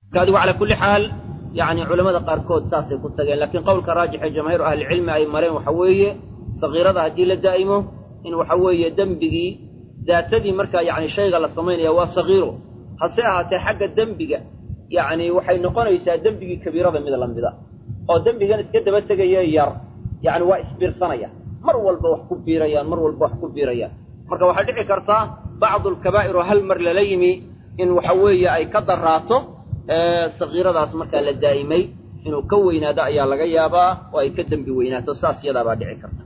marka adigu calaa kulli xaal yacni culamada qaarkood saasay ku tageen laakiin qowlka raajix ee jamaahiiru ahlicilmi ay mareen waxa weeye sagiirada haddii la daa'imo in waxa weeye dembigii daatadii markaa yacni shayga la samaynaya waa sagiiro hase ahaatee xagga dembiga yacni waxay noqonaysaa dembigii kabiirada mid lamida oo dembigan iska daba tegaya yar yacni waa isbiirsanaya mar walba wax ku biirayaan mar walba wax ku biirayaan marka waxay dhici kartaa bacdu alkabaa'iru hal mar lala yimi in waxa weeye ay ka daraato sagiiradaas markaa la daa'imay inuu ka weynaado ayaa laga yaabaa oo ay ka dembi weynaato saas yadaabaa dhici karta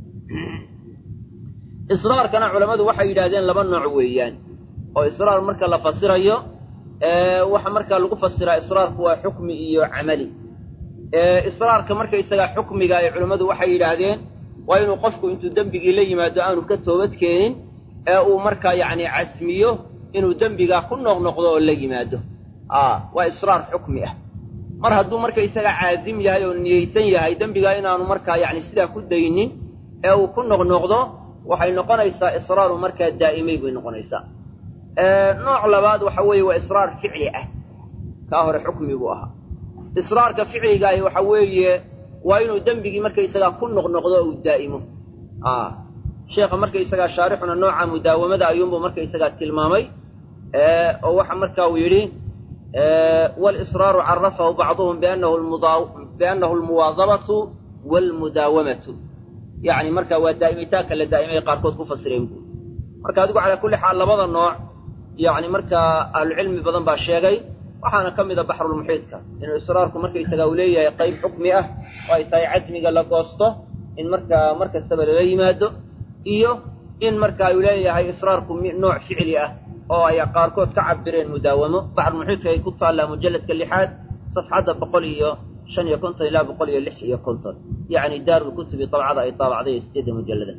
israarkana culammadu waxay yidhahdeen laba nooc weeyaan oo israar marka la fasirayo waxa markaa lagu fasiraa israarku waa xukmi iyo camali israarka markaysagaa xukmiga ay culammadu waxay yidhaahdeen waa inuu qofku intuu dembigii la yimaado aanu ka toobad keenin ee uu markaa yacni casmiyo inuu dembigaa ku noqnoqdo oo la yimaado waa israar xukmi ah mar hadduu markaysagaa caasim yahay oo niyeysan yahay dembigaa inaanu markaa yacni sidaa ku daynin ee uu ku noqnoqdo waxay noqonaysaa israaru markaa daa'imay bay noqonaysaa nooc labaad waxa weeye waa israar ficli ah kaa hore xukmiguu ahaa israarka ficligaahi waxa weeye waa inuu dembigii markaysagaa ku noqnoqdo uu daa'imo sheekha markaysagaa shaarixuna nooca mudaawamada ayuunbuu markaysagaa tilmaamay oo waxa marka uu yidhi walisraaru carafahu bacduhum biannahu almuwaadabatu waalmudaawamatu yacni marka waa daa'imitaanka la daa'imay qaarkood ku fasireen buuri marka adigu calaa kulli xaal labada nooc yacni markaa ahlucilmi badan baa sheegay waxaana ka mid a baxrulmuxiidka inuu israarku markaysagaa uu leeyahay qayb xukmi ah oo ay tahay casmiga la goosto in markaa mar kastaba lala yimaado iyo in marka uu leeyahay israarku nooc ficli ah oo ay qaarkood ka cabireen mudaawamo baxrulmuxiidka ay ku taallaa mujalladka lixaad safxadda boqol iyo shan iyo konton ilaa boqol iyo lix iyo konton yacni daarulkutubi dabcada ay daabacday sideedda mujallada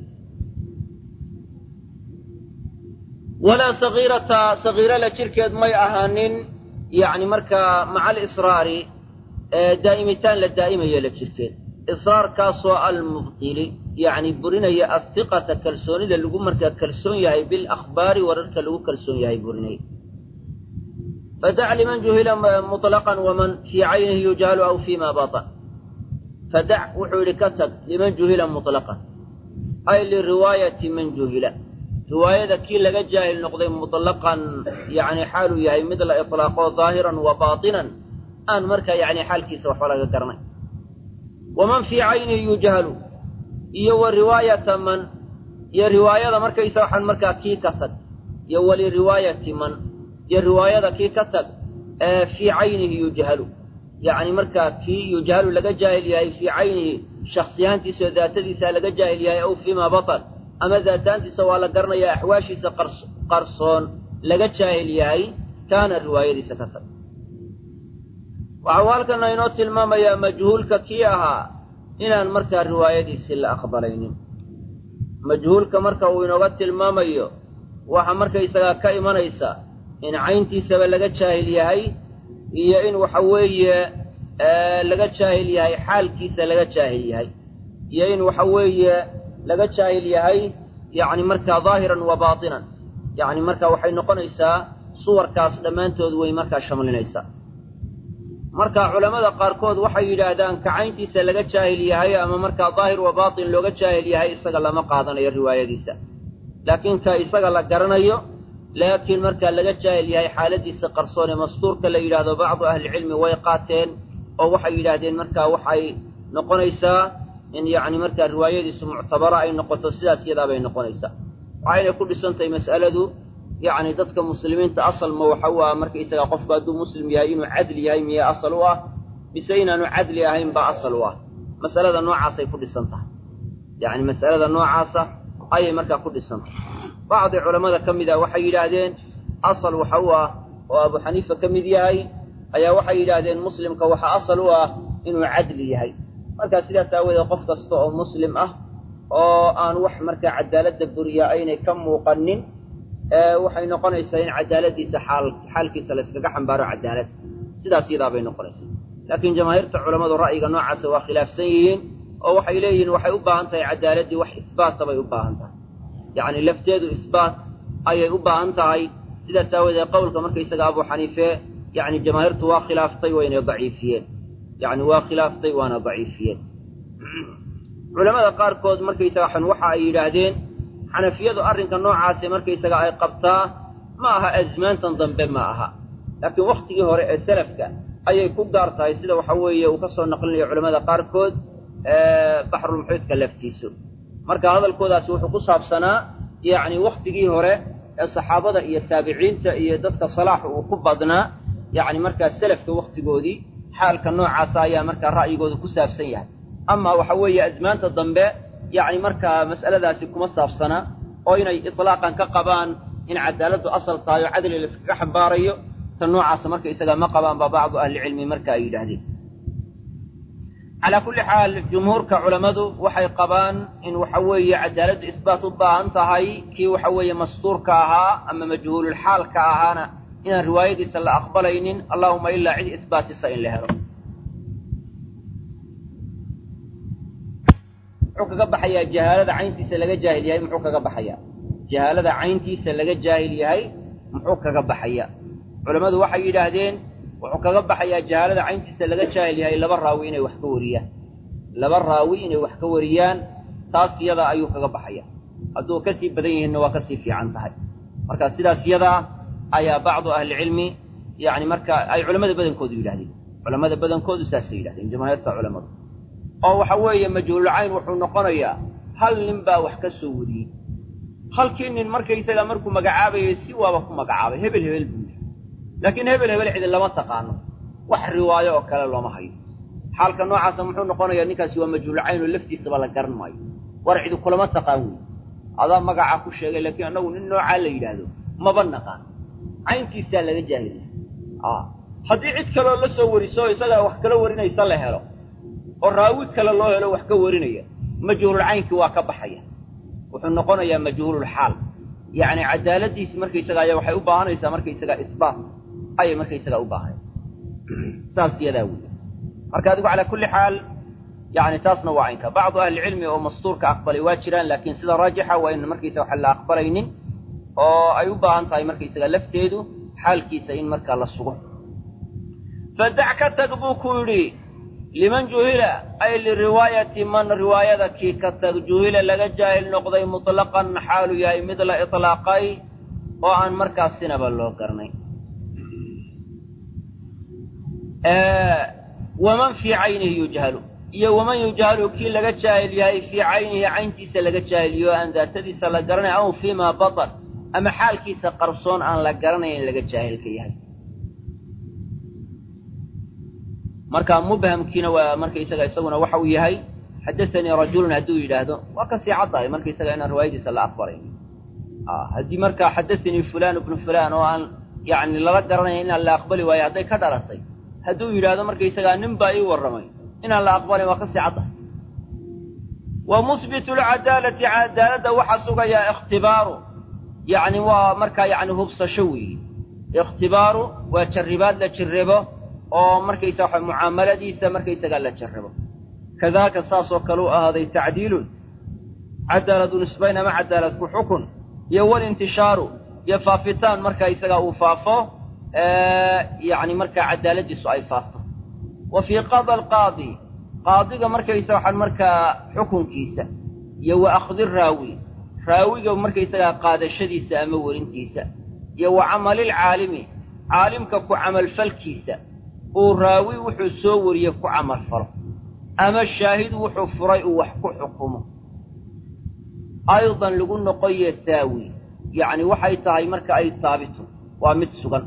walaa sagiirata sagiiro la jirkeed may ahaanin yacni markaa maca alisraari daa'imitaan la daa'imayo la jirkeed israarkaasoo almubtili yacni burinaya ahiqata kalsoonida lagu markaa kalsoon yahay bilakhbaari wararka lagu kalsoon yahay burinaya fadac liman juhila muطlaqan waman fii caynihi yujhalu aw fima batan fadac wuxuu yidhi ka tag liman juhila muطlaqan ay liriwaayati man juhila riwaayada kii laga jaahil noqday muطlaqan yacni xaaluu yahay mid la iطlaaqo daahiran wa baatinan aan markaa yacni xaalkiisa waxba laga garanay waman fii caynihi yujhalu iyo wa riwaayata man iyo riwaayada markaysa waxaan markaa kii ka tag iyo waliriwaayati man iyo riwaayada kii ka tag ee fii caynihi yujhalu yacni markaa kii yujhalu laga jaahil yahay fii caynihi shaksiyaantiisa oo daatadiisa laga jaahil yahay aw fiima batan ama daataantiisa waa la garanayaa axwaashiisa qarsoon laga jaahil yahay kaana riwaayadiisa ka tag waxau halkana inoo tilmaamayaa majhuulka kii ahaa inaan markaa riwaayadiisii la aqbalaynin majhuulka marka uu inooga tilmaamayo waxa markaysagaa ka imanaysa in cayntiisaba laga jaahil yahay iyo in waxa weeye laga jaahil yahay xaalkiisa laga jaahil yahay iyo in waxa weeye laga jaahil yahay yacni markaa daahiran wa baatinan yacni marka waxay noqonaysaa suwarkaas dhammaantood way markaa shamlinaysaa marka culammada qaarkood waxay yidhaahdaan kacayntiisa laga jaahil yahay ama markaa daahir wa baatin looga jaahil yahay isaga lama qaadanayo riwaayadiisa laakiin ka isaga la garanayo laakiin markaa laga jaahil yahay xaaladiisa qarsoon ee mastuurka la yidhaahdo bacdu ahlicilmi way qaateen oo waxay yidhaahdeen markaa waxay noqonaysaa in yacni markaa riwaayadiisu muctabara ay noqoto sidaas yadaabay noqonaysaa waxayna ku dhisantahay mas'aladu yacni dadka muslimiinta asal ma waxa u ah markaysagaa qofku hadduu muslim yahay inuu cadli yahay miya asal u ah mise inaanu cadli ahayn baa asal u ah masalada noocaasay ku dhisan tahay yacni mas'alada noocaasa ayay markaa ku dhisan tahay bacdi culammada ka mid ah waxay yidhaahdeen asal waxa u ah oo abu xaniifa ka mid yahay ayaa waxay yidhaahdeen muslimka waxa asal u ah inuu cadli yahay markaa sidaas aawadeed qof kasta oo muslim ah oo aan wax markaa cadaaladda buriya aynay ka muuqanin waxay noqonaysaa in cadaaladiisa xaal xaalkiisa la yskaga xambaaro cadaalad sidaas yadaa bay noqonaysaa laakiin jamaahiirta culammadu ra'yiga noocaasa waa khilaafsan yihiin oo waxay leeyihiin waxay u baahan tahay cadaaladdii wax isbaata bay u baahan tahay yacni lafteedu isbaat ayay u baahan tahay sidaas aawadeed qowlka markaysaga abu xaniife yacni jamaahiirtu waa khilaaftay wayna daciifiyeen yacni waa khilaaftay waana daciifiyeen culamada qaarkood markaysaga xan waxa ay yidhaahdeen xanafiyadu arrinka noocaasi markaysaga ay qabtaa ma aha azmaantan dambe ma aha laakiin wakhtigii hore ee salafka ayay ku gaar tahay sida waxa weeye uu ka soo naqlinayo culamada qaarkood baxrulmuxiidka laftiisu marka hadalkoodaasi wuxuu ku saabsanaa yacni wakhtigii hore ee saxaabada iyo taabiciinta iyo dadka salaaxa uu ku badnaa yacni markaa selafka wakhtigoodii xaalka noocaasa ayaa markaa ra'yigooda ku saabsan yahay ama waxa weeye azmaanta dambe yacni markaa mas'aladaasi kuma saabsana oo inay itlaaqan ka qabaan in cadaaladdu asal tahay oo cadli la iskaga xambaarayo ta noocaasa marka isaga ma qabaan ba bacdu ahlicilmi marka ay yidhaahdeen calaa kulli xaal jumhuurka culammadu waxay qabaan in waxa weeye cadaaladdu isbaat u baahan tahay kii waxa weeye mastuurka ahaa ama majhuululxaalka ahaana inaan riwaayadiisa la aqbalaynin allahuma ilaa cid isbaatisa in la helo muxuu kaga baxayaa jahaalada cayntiisa laga jaahil yahay muxuu kaga baxayaa jahaalada cayntiisa laga jaahil yahay muxuu kaga baxaya culammadu waxay yidhaahdeen wuxuu kaga baxayaa jahaalada cayntiisa laga jaahil yahay laba raawi inay wax ka wariyaan laba raawi inay wax ka wariyaan taas yada ayuu kaga baxaya hadduu kasii badan yihiinna waa kasii fiican tahay marka sidaas yadaa ayaa bacdu ahlicilmi yani marka ay culamada badankoodu yidhahdeen culamada badankoodu saasay yidhahdeen jamaahiirta culamadu oo waxa weeye majhuululcayn wuxuu noqonayaa hal nin baa wax ka soo wariyey halkii nin markaysaga markuu magacaabayay si waaba ku magacaabay hebel hebel buu yidhi laakiin hebel hebel cidi lama taqaano wax riwaayo oo kale looma hayo xaalka noocaasa muxuu noqonayaa ninkaasi waa majhuululcayn oo laftiisaba la garan maayo war cidi kulama taqaan wey adaa magacaa ku sheegay laakiin annagu nin noocaa la yidhaahdo maba naqaan cayntiisaa laga jaahilya haddii cid kaloo la soo wariso isagaa wax kala warinaysa la helo oo raawi kale loo helo wax ka warinaya majhuululcaynkii waa ka baxaya wuxuu noqonayaa majhuululxaal yacni cadaaladiisi markaysaga ayaa waxay u baahanaysaa markaysagaa isbaat ayay markaysagaa u baahanaysaa saas yadaa wey marka adigu calaa kulli xaal yani taasna waa caynka bacdu ahlicilmi oo mastuurka aqbalay waa jiraan laakiin sida raajixa waa in markaysaga waxa la aqbalaynin oo ay u baahan tahay markaysaga lafteedu xaalkiisa in markaa la sugo fadac ka tag buu ku yidhi liman juhila ay liriwaayati man riwaayada kii ka tag juhila laga jaahil noqday mutlaqan xaalu yahay mid la itlaaqay oo aan markaas sinaba loo garnay waman fii caynihi yujhalu iyo waman yujhalu kii laga jaahil yahay fii caynihi cayntiisa laga jaahiliyo aan daatadiisa la garanay aw fiima batan ama xaalkiisa qarsoon aan la garanayn laga jaahilka yahay marka mubhamkiina waa markaysaga isaguna waxa uu yahay xadaanii rajulun hadduu yidhaahdo waa kasii caddahay markaysaga inaan riwaayadiisa la aqbalay haddii markaa xadaanii fulaan ibnu fulaan oo aan yani lala garanaya inaan la aqbali waayo hadday ka dhalatay hadduu yidhaahdo markaysagaa nin baa ii warramay inaan la aqbalin waa kasii caddahay wa musbitu lcadaalati cadaaladda waxaa sugayaa ikhtibaaru yacni waa markaa yani hubsasho weeye ikhtibaaru waa jarribaad la jirrabo oo markaysa waxa mucaamaladiisa markaysagaa la jarrabo kadaaka saasoo kale u ahaaday tacdiilun cadaaladu nisbayn ama cadaalad ku xukun iyo walintishaaru iyo faafitaan marka isagaa uu faafo yacni markaa cadaaladiisu ay faafto wa fii qada alqaadi qaadiga markaysa waxaan markaa xukunkiisa iyo wa akhdi raawi raawiga markaysagaa qaadashadiisa ama werintiisa iyo wa camalilcaalimi caalimka ku camalfalkiisa uu raawi wuxuu soo wariye ku camal falo ama shaahid wuxuu furay uu wax ku xukumo aydan lagu noqoye saawi yacni waxay tahay marka ay saabito waa mid sugan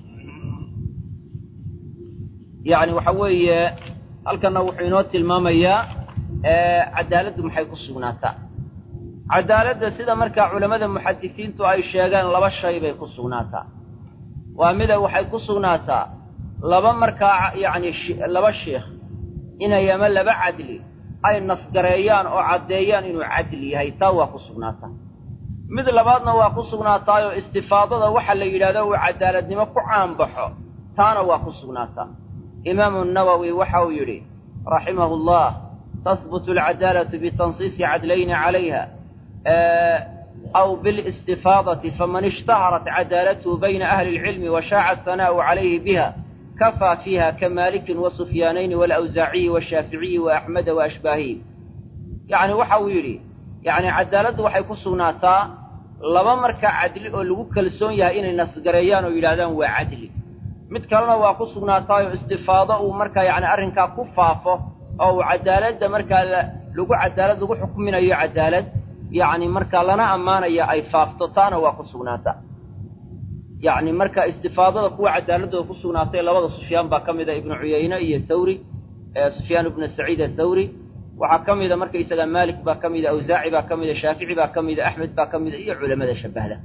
yacni waxa weeye halkanna wuxuu inoo tilmaamayaa cadaaladdu maxay ku sugnaataa cadaaladda sida markaa culammada muxadisiintu ay sheegeen laba shay bay ku sugnaataa waa mida waxay ku sugnaataa laba markaa yacni laba sheikh inay ama laba cadli ay nasgareeyaan oo caddeeyaan inuu cadli yahay taa waa ku sugnaataa mid labaadna waa ku sugnaataayoo istifaadada waxa la yidhahdo uu cadaaladnimo ku caanbaxo taana waa ku sugnaataa imaamu nawowi waxa uu yidhi raximahu allah tahbutu alcadaalatu bitansiisi cadlayni calayha aw bilistifaadati faman ishtaharat cadaalatuhu bayna ahli اlcilmi wa shaaca athanaa'u calayhi biha kafaa fiiha ka maalikin wa sufyaanayni waalawsaaciyi washaaficiyi wa axmeda wa ashbaahiyi yacni waxa uu yidhi yacni cadaaladdu waxay ku sugnaataa laba markaa cadli oo lagu kalsoon yahay inay nasgareeyaan oo yidhahdaan waa cadli mid kalena waa ku sugnaataayoo istifaado uu markaa yacni arrinkaa ku faafo oo uu cadaaladda markaa lagu cadaalad lagu xukminayo cadaalad yacni markaa lana ammaanaya ay faafto taana waa ku sugnaataa yacni marka istifaadada kuwa cadaaladooda ku sugnaatay labada sufyaan baa ka mida ibnu cuyayne iyo thawri sufyaan ibnu saciid athawri waxaa ka mida markaysaga maalik baa ka mida awsaaci baa ka mida shaafici baa ka mida axmed baa ka mida iyo culamada shabahda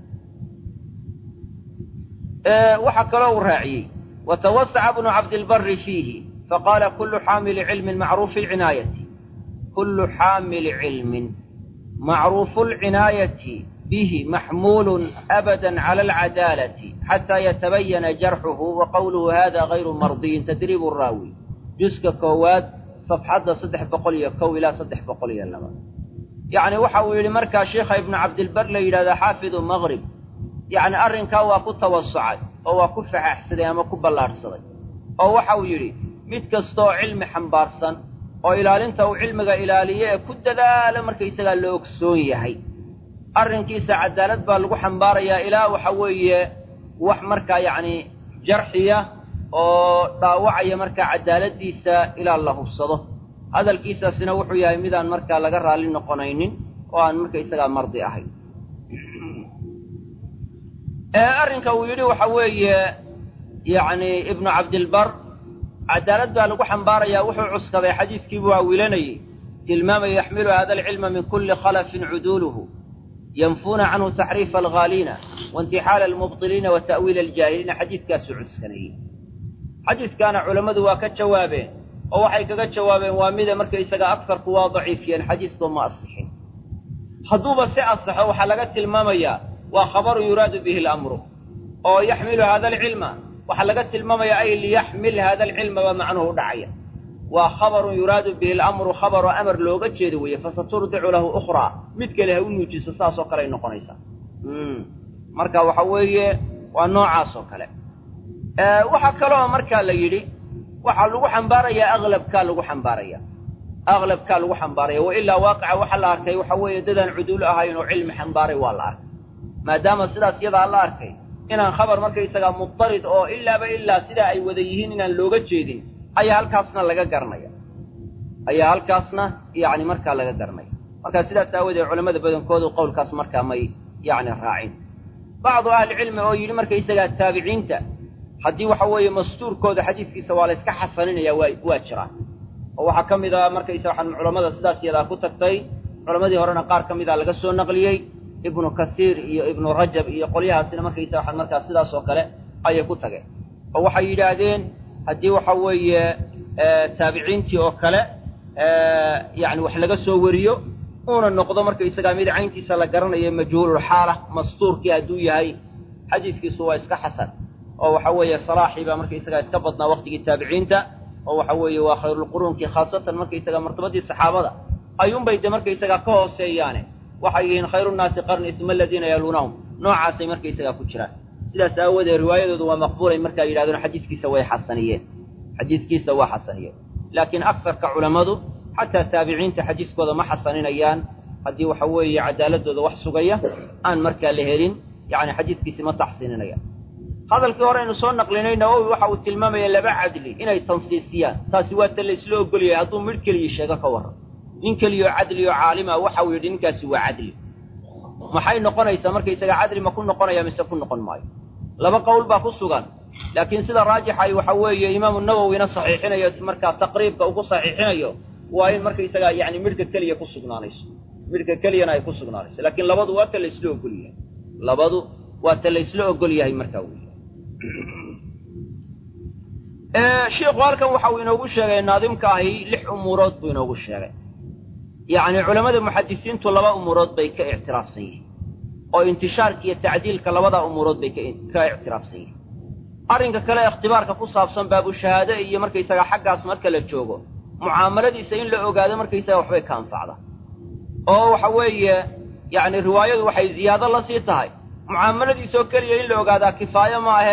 waxaa kaloo uu raaciyey watawasaca bnu cabdilbari fiihi faqaala kullu xaamili cilmin macruufi lcinaayati kullu xaamili cilmin macruufu lcinaayati bihi maxmuulun abada cala alcadaalati xataa yatabayana jarxuhu wa qowluhu hada gayru mardiyin tadriibu raawi juska koowaad safxadda saddex boqol iyo kow ilaa saddex boqol iyo laba yacni waxa uu yidhi markaa sheikha ibnu cabdilbar la yidhahda xaafidu maqrib yacni arrinkaa waa ku tawasucay oo waa ku faxaxsaday ama ku ballaadhsaday oo waxa uu yidhi mid kastaoo cilmi xambaarsan oo ilaalinta uu cilmiga ilaaliye ee ku dadaala markaysagaa la ogsoon yahay arrinkiisa cadaalad baa lagu xambaarayaa ilaa waxa weeye wax markaa yacni jarxiya oo dhaawacaya markaa cadaaladdiisa ilaa la hubsado hadalkiisaasina wuxuu yahay midaan markaa laga raalli noqonaynin oo aan markaysagaa mardi ahayn arrinka uu yidhi waxa weeye yacni ibnu cabdilbar cadaalad baa lagu xambaarayaa wuxuu cuskaday xadiiskii buu awilanayey tilmaamaya yaxmilu hada alcilma min kulli khalafin cuduuluhu yanfuuna canhu taxriifa alghaaliina waintixaala almubdiliina wa ta'wiila aljaahiliina xadiidkaasuu cuskanayey xadiidkaana culammadu waa ka jawaabeen oo waxay kaga jawaabeen waa mida markaysaga agsarku waa daciifiyeen xadiisba ma asixin hadduuba si asaxo waxaa laga tilmaamayaa waa khabarun yuraadu bihi alamru oo yaxmilu hada alcilma waxaa laga tilmaamaya ay liyaxmil hada alcilma baa macnuhu dhacaya waa khabarun yuraadu bihi alamru khabaroo amar looga jeedo weeye fasaturdicu lahu ukhraa mid kale ha u nuujiso saasoo kale ay noqonaysaa marka waxa weeye waa noocaas oo kale waxaa kaloo markaa la yidhi waxaa lagu xambaarayaa aklabkaa lagu xambaaraya aklabkaa lagu xambaaraya wa ilaa waaqica waxaa la arkay waxa weeye dadaan cuduul ahayn oo cilmi xambaaray waa la arkay maadaama sidaas iyadaa la arkay inaan khabar markaysagaa mubtarid oo ilaaba ilaa sidaa ay wada yihiin inaan looga jeedin ayaa halkaasna laga garanaya ayaa halkaasna yacni markaa laga garanaya marka sidaas aawadeed culamada badankoodu qowlkaas markaa may yacni raacin bacdu ahlicilmi oo yidhi markaysagaa taabiciinta haddii waxa weeye mastuurkooda xadiiskiisa waa la yska xasaninaya waa waa jiraan oo waxaa ka mid a markaysa waxaan culammada sidaas iyadaa ku tagtay culammadii horena qaar ka mida laga soo naqliyey ibnu kasiir iyo ibnu rajab iyo qolyahaasina markaysa waxaan markaa sidaas oo kale ayay ku tageen oo waxay yidhaahdeen haddii waxa weeye taabiciintii oo kale yacni wax laga soo wariyo uuna noqdo markaysagaa mid cayntiisa la garanayo majhuululxaala mastuurkii hadduu yahay xadiiskiisu waa iska xasan oo waxa weeye salaaxii baa markaysagaa iska badnaa waqtigii taabiciinta oo waxa weeye waa khayrulquruunkii khaasatan markaysagaa martabadii saxaabada ayuunbay de markaysagaa ka hooseeyaane waxay yihiin khayru nnaasi qarni uma aladiina yaluunahum noocaasay markaysagaa ku jiraan sidaas aawadeed riwaayadoodu waa maqbuulay markaa yidhahdeen xadiiskiisa way xasaniyeen xadiiskiisa waa xasaniyeen laakiin aksarka culammadu xataa taabiciinta xadiiskooda ma xasaninayaan haddii waxa weeye cadaaladooda wax sugaya aan markaa la helin yacni xadiiskiisi ma taxsiininayaan hadalkii hore aynu soo naqlinay nawowi waxa uu tilmaamaya laba cadli inay tansiisiyaan taasi waa ta la isla ogolyahay hadduu midh keliya sheego ka warran nin keliyaoo cadli oo caalima waxa uu yidhi ninkaasi waa cadli maxay noqonaysaa markaysaga cadli ma ku noqonaya mise ku noqon maayo laba qowl baa ku sugan laakiin sida raajixay waxa weeye imaamu nawowina saxiixinayo markaa taqriibka uu ku saxiixinayo waa in markaysagaa yani midhka keliya ku sugnaanayso midhka keliyana ay ku sugnaanayso laakiin labadu waa ta la isla ogol yahay labadu waa ta la isla ogol yahay markaa wey shiikhu halkan waxa uu inoogu sheegay naadimka ahi lix umuurood buu inoogu sheegay yacni culammada muxadisiintu laba umuurood bay ka ictiraafsan yihiin oo intishaarka iyo tacdiilka labada umuurood bay ka ictiraafsan yihiin arrinka kale ikhtibaarka ku saabsan baabushahaade iyo markaysaga xaggaas marka la joogo mucaamaladiisa in la ogaado markaysaga waxbay ka anfacda oo waxa weeye yacni riwaayadu waxay ziyaado la sii tahay mucaamaladiisoo keliya in la ogaadaa kifaayo ma ahee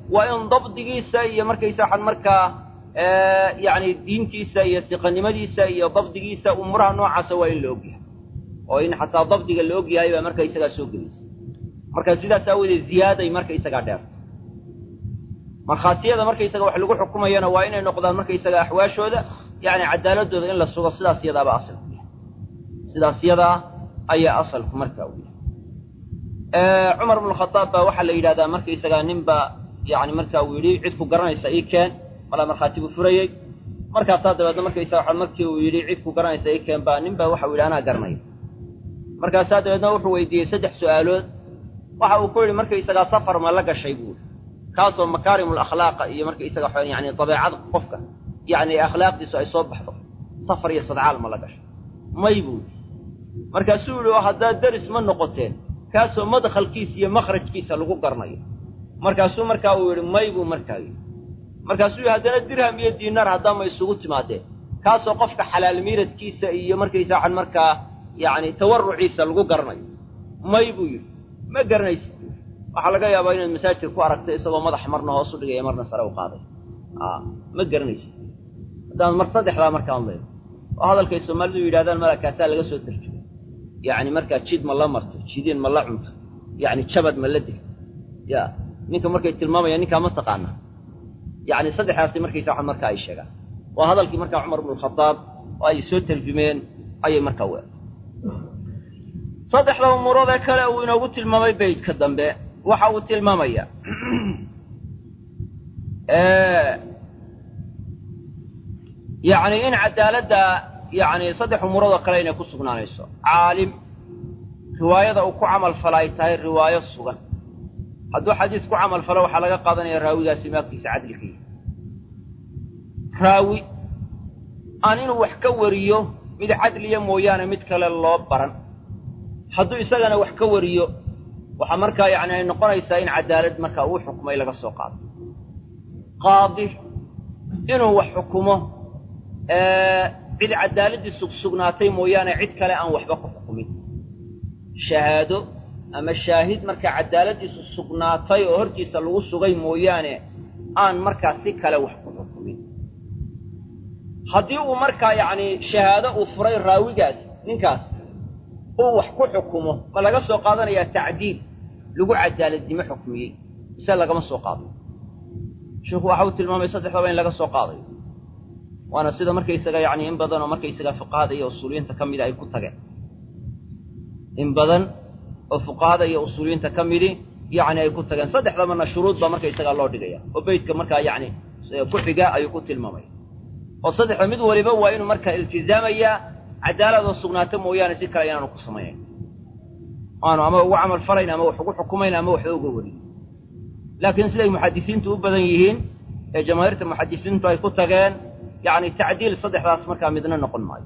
waa in dabdigiisa iyo markaysa waxaan markaa yacni diintiisa iyo siqanimadiisa iyo dabdigiisa umuuraha noocaasa waa in la ogyahay oo in xataa dabdiga la ogyahay baa markaysagaa soo gelaysa marka sidaas aawadeed ziyaaday markaysagaa dheer markhaatiyada markaysaga wax lagu xukumayana waa inay noqdaan markaysaga axwaashooda yacni cadaaladooda in la sugo sidaas yadaaba asalku yahay sidaas yadaa ayaa asalku marka u yahay cumar bnu khadaab baa waxaa la yidhahdaa markaysagaa ninba yani marka uu yidhi cid ku garanaysa ii keen malaa markhaati buu furayey markaasaa dabeedna markaysaga waxa markii uu yidhi cid ku garanaysa ii keen baa nin baa waxau yidhi anaa garanaya markaasaa dabeedna wuxuu weydiiyey saddex su'aalood waxa uu ku yidhi markaysagaa safar ma la gashay buu kaasoo makaarimul akhlaaqa iyo markaysaga yani dabeecada qofka yani akhlaaqdiisu ay soo baxdo safar iyo sadcaal ma la gashay may buu yidhi markaasuu yidhi oo haddaad deris ma noqoteen kaasoo madkhalkiisa iyo makhrajkiisa lagu garnayo markaasuu markaa uu yidhi may buu markaa yidhi markaasuu yidhi haddana dirham iyo diinaar haddaama isugu timaadeen kaasoo qofka xalaal miiradkiisa iyo markaysa waxaan markaa yacni tawarruciisa lagu garnayo may buu yidhi ma garanaysid waxaa laga yaabaa inaad masaajidka ku aragtay isagoo madaxa marna hoos u dhigaya marna sare u qaaday a ma garanaysid haddaan mar saddexdaa markaan leedo oo hadalkay soomaalidu yidhahdaan malakaasaa laga soo tarjumay yacni markaa jid ma la marto jidiin ma la cunto yacni jabad ma la degto ya ninka markay tilmaamayaan ninkaa ma taqaanaa yacni saddexdaasi markaysa waxan markaa ay sheegaan waa hadalkii markaa cumar bnu alkhadaab oo ay soo tarjumeen ayay markaa weertay saddexda umuurood ee kale uu inoogu tilmaamay beydka dambe waxa uu tilmaamaya yacni in cadaaladda yacni saddex umuurood oo kale inay ku sugnaanayso caalim riwaayada uu ku camal fala ay tahay riwaayo sugan hadduu xadiis ku camal falo waxaa laga qaadanaya raawigaasi maagtiisa cadligiiya raawi aan inuu wax ka wariyo mid cadliya mooyaane mid kale loo baran hadduu isagana wax ka wariyo waxaa markaa yacni ay noqonaysaa in cadaalad markaa uu xukmay laga soo qaado qaadi inuu wax xukumo cid cadaaladii sugsugnaatay mooyaane cid kale aan waxba ku xukumin shahaado ama shaahid markaa cadaaladiisu sugnaatay oo hortiisa lagu sugay mooyaane aan markaa si kale wax ku xukumin haddii uu markaa yacni shahaado uu furay raawigaas ninkaas uu wax ku xukumo ma laga soo qaadanayaa tacdiil lagu cadaaladnimo xukmiyey mise lagama soo qaado sheikhu waxa uu tilmaamay saddexdaba in laga soo qaadayo waana sida markaysaga yacni in badan oo markaysaga fuqahada iyo usuuliyiinta ka mida ay ku tageen in badan oo fuqahada iyo usuuliyiinta ka midi yacni ay ku tageen saddexdabana shuruud baa markaysagaa loo dhigaya oo beytka markaa yacni ku xiga ayuu ku tilmaamaya oo saddexda mid waliba waa inuu markaa iltizaamayaa cadaaladoo sugnaata mooyaane si kale inaanu ku samaynayn aanu ama ugu camal falayn ama wax ugu xukumayn ama waxba uga warin laakiin siday muxadisiintu u badan yihiin ee jamaahiirta muxadisiintu ay ku tageen yacni tacdiil saddexdaas markaa midna noqon maayo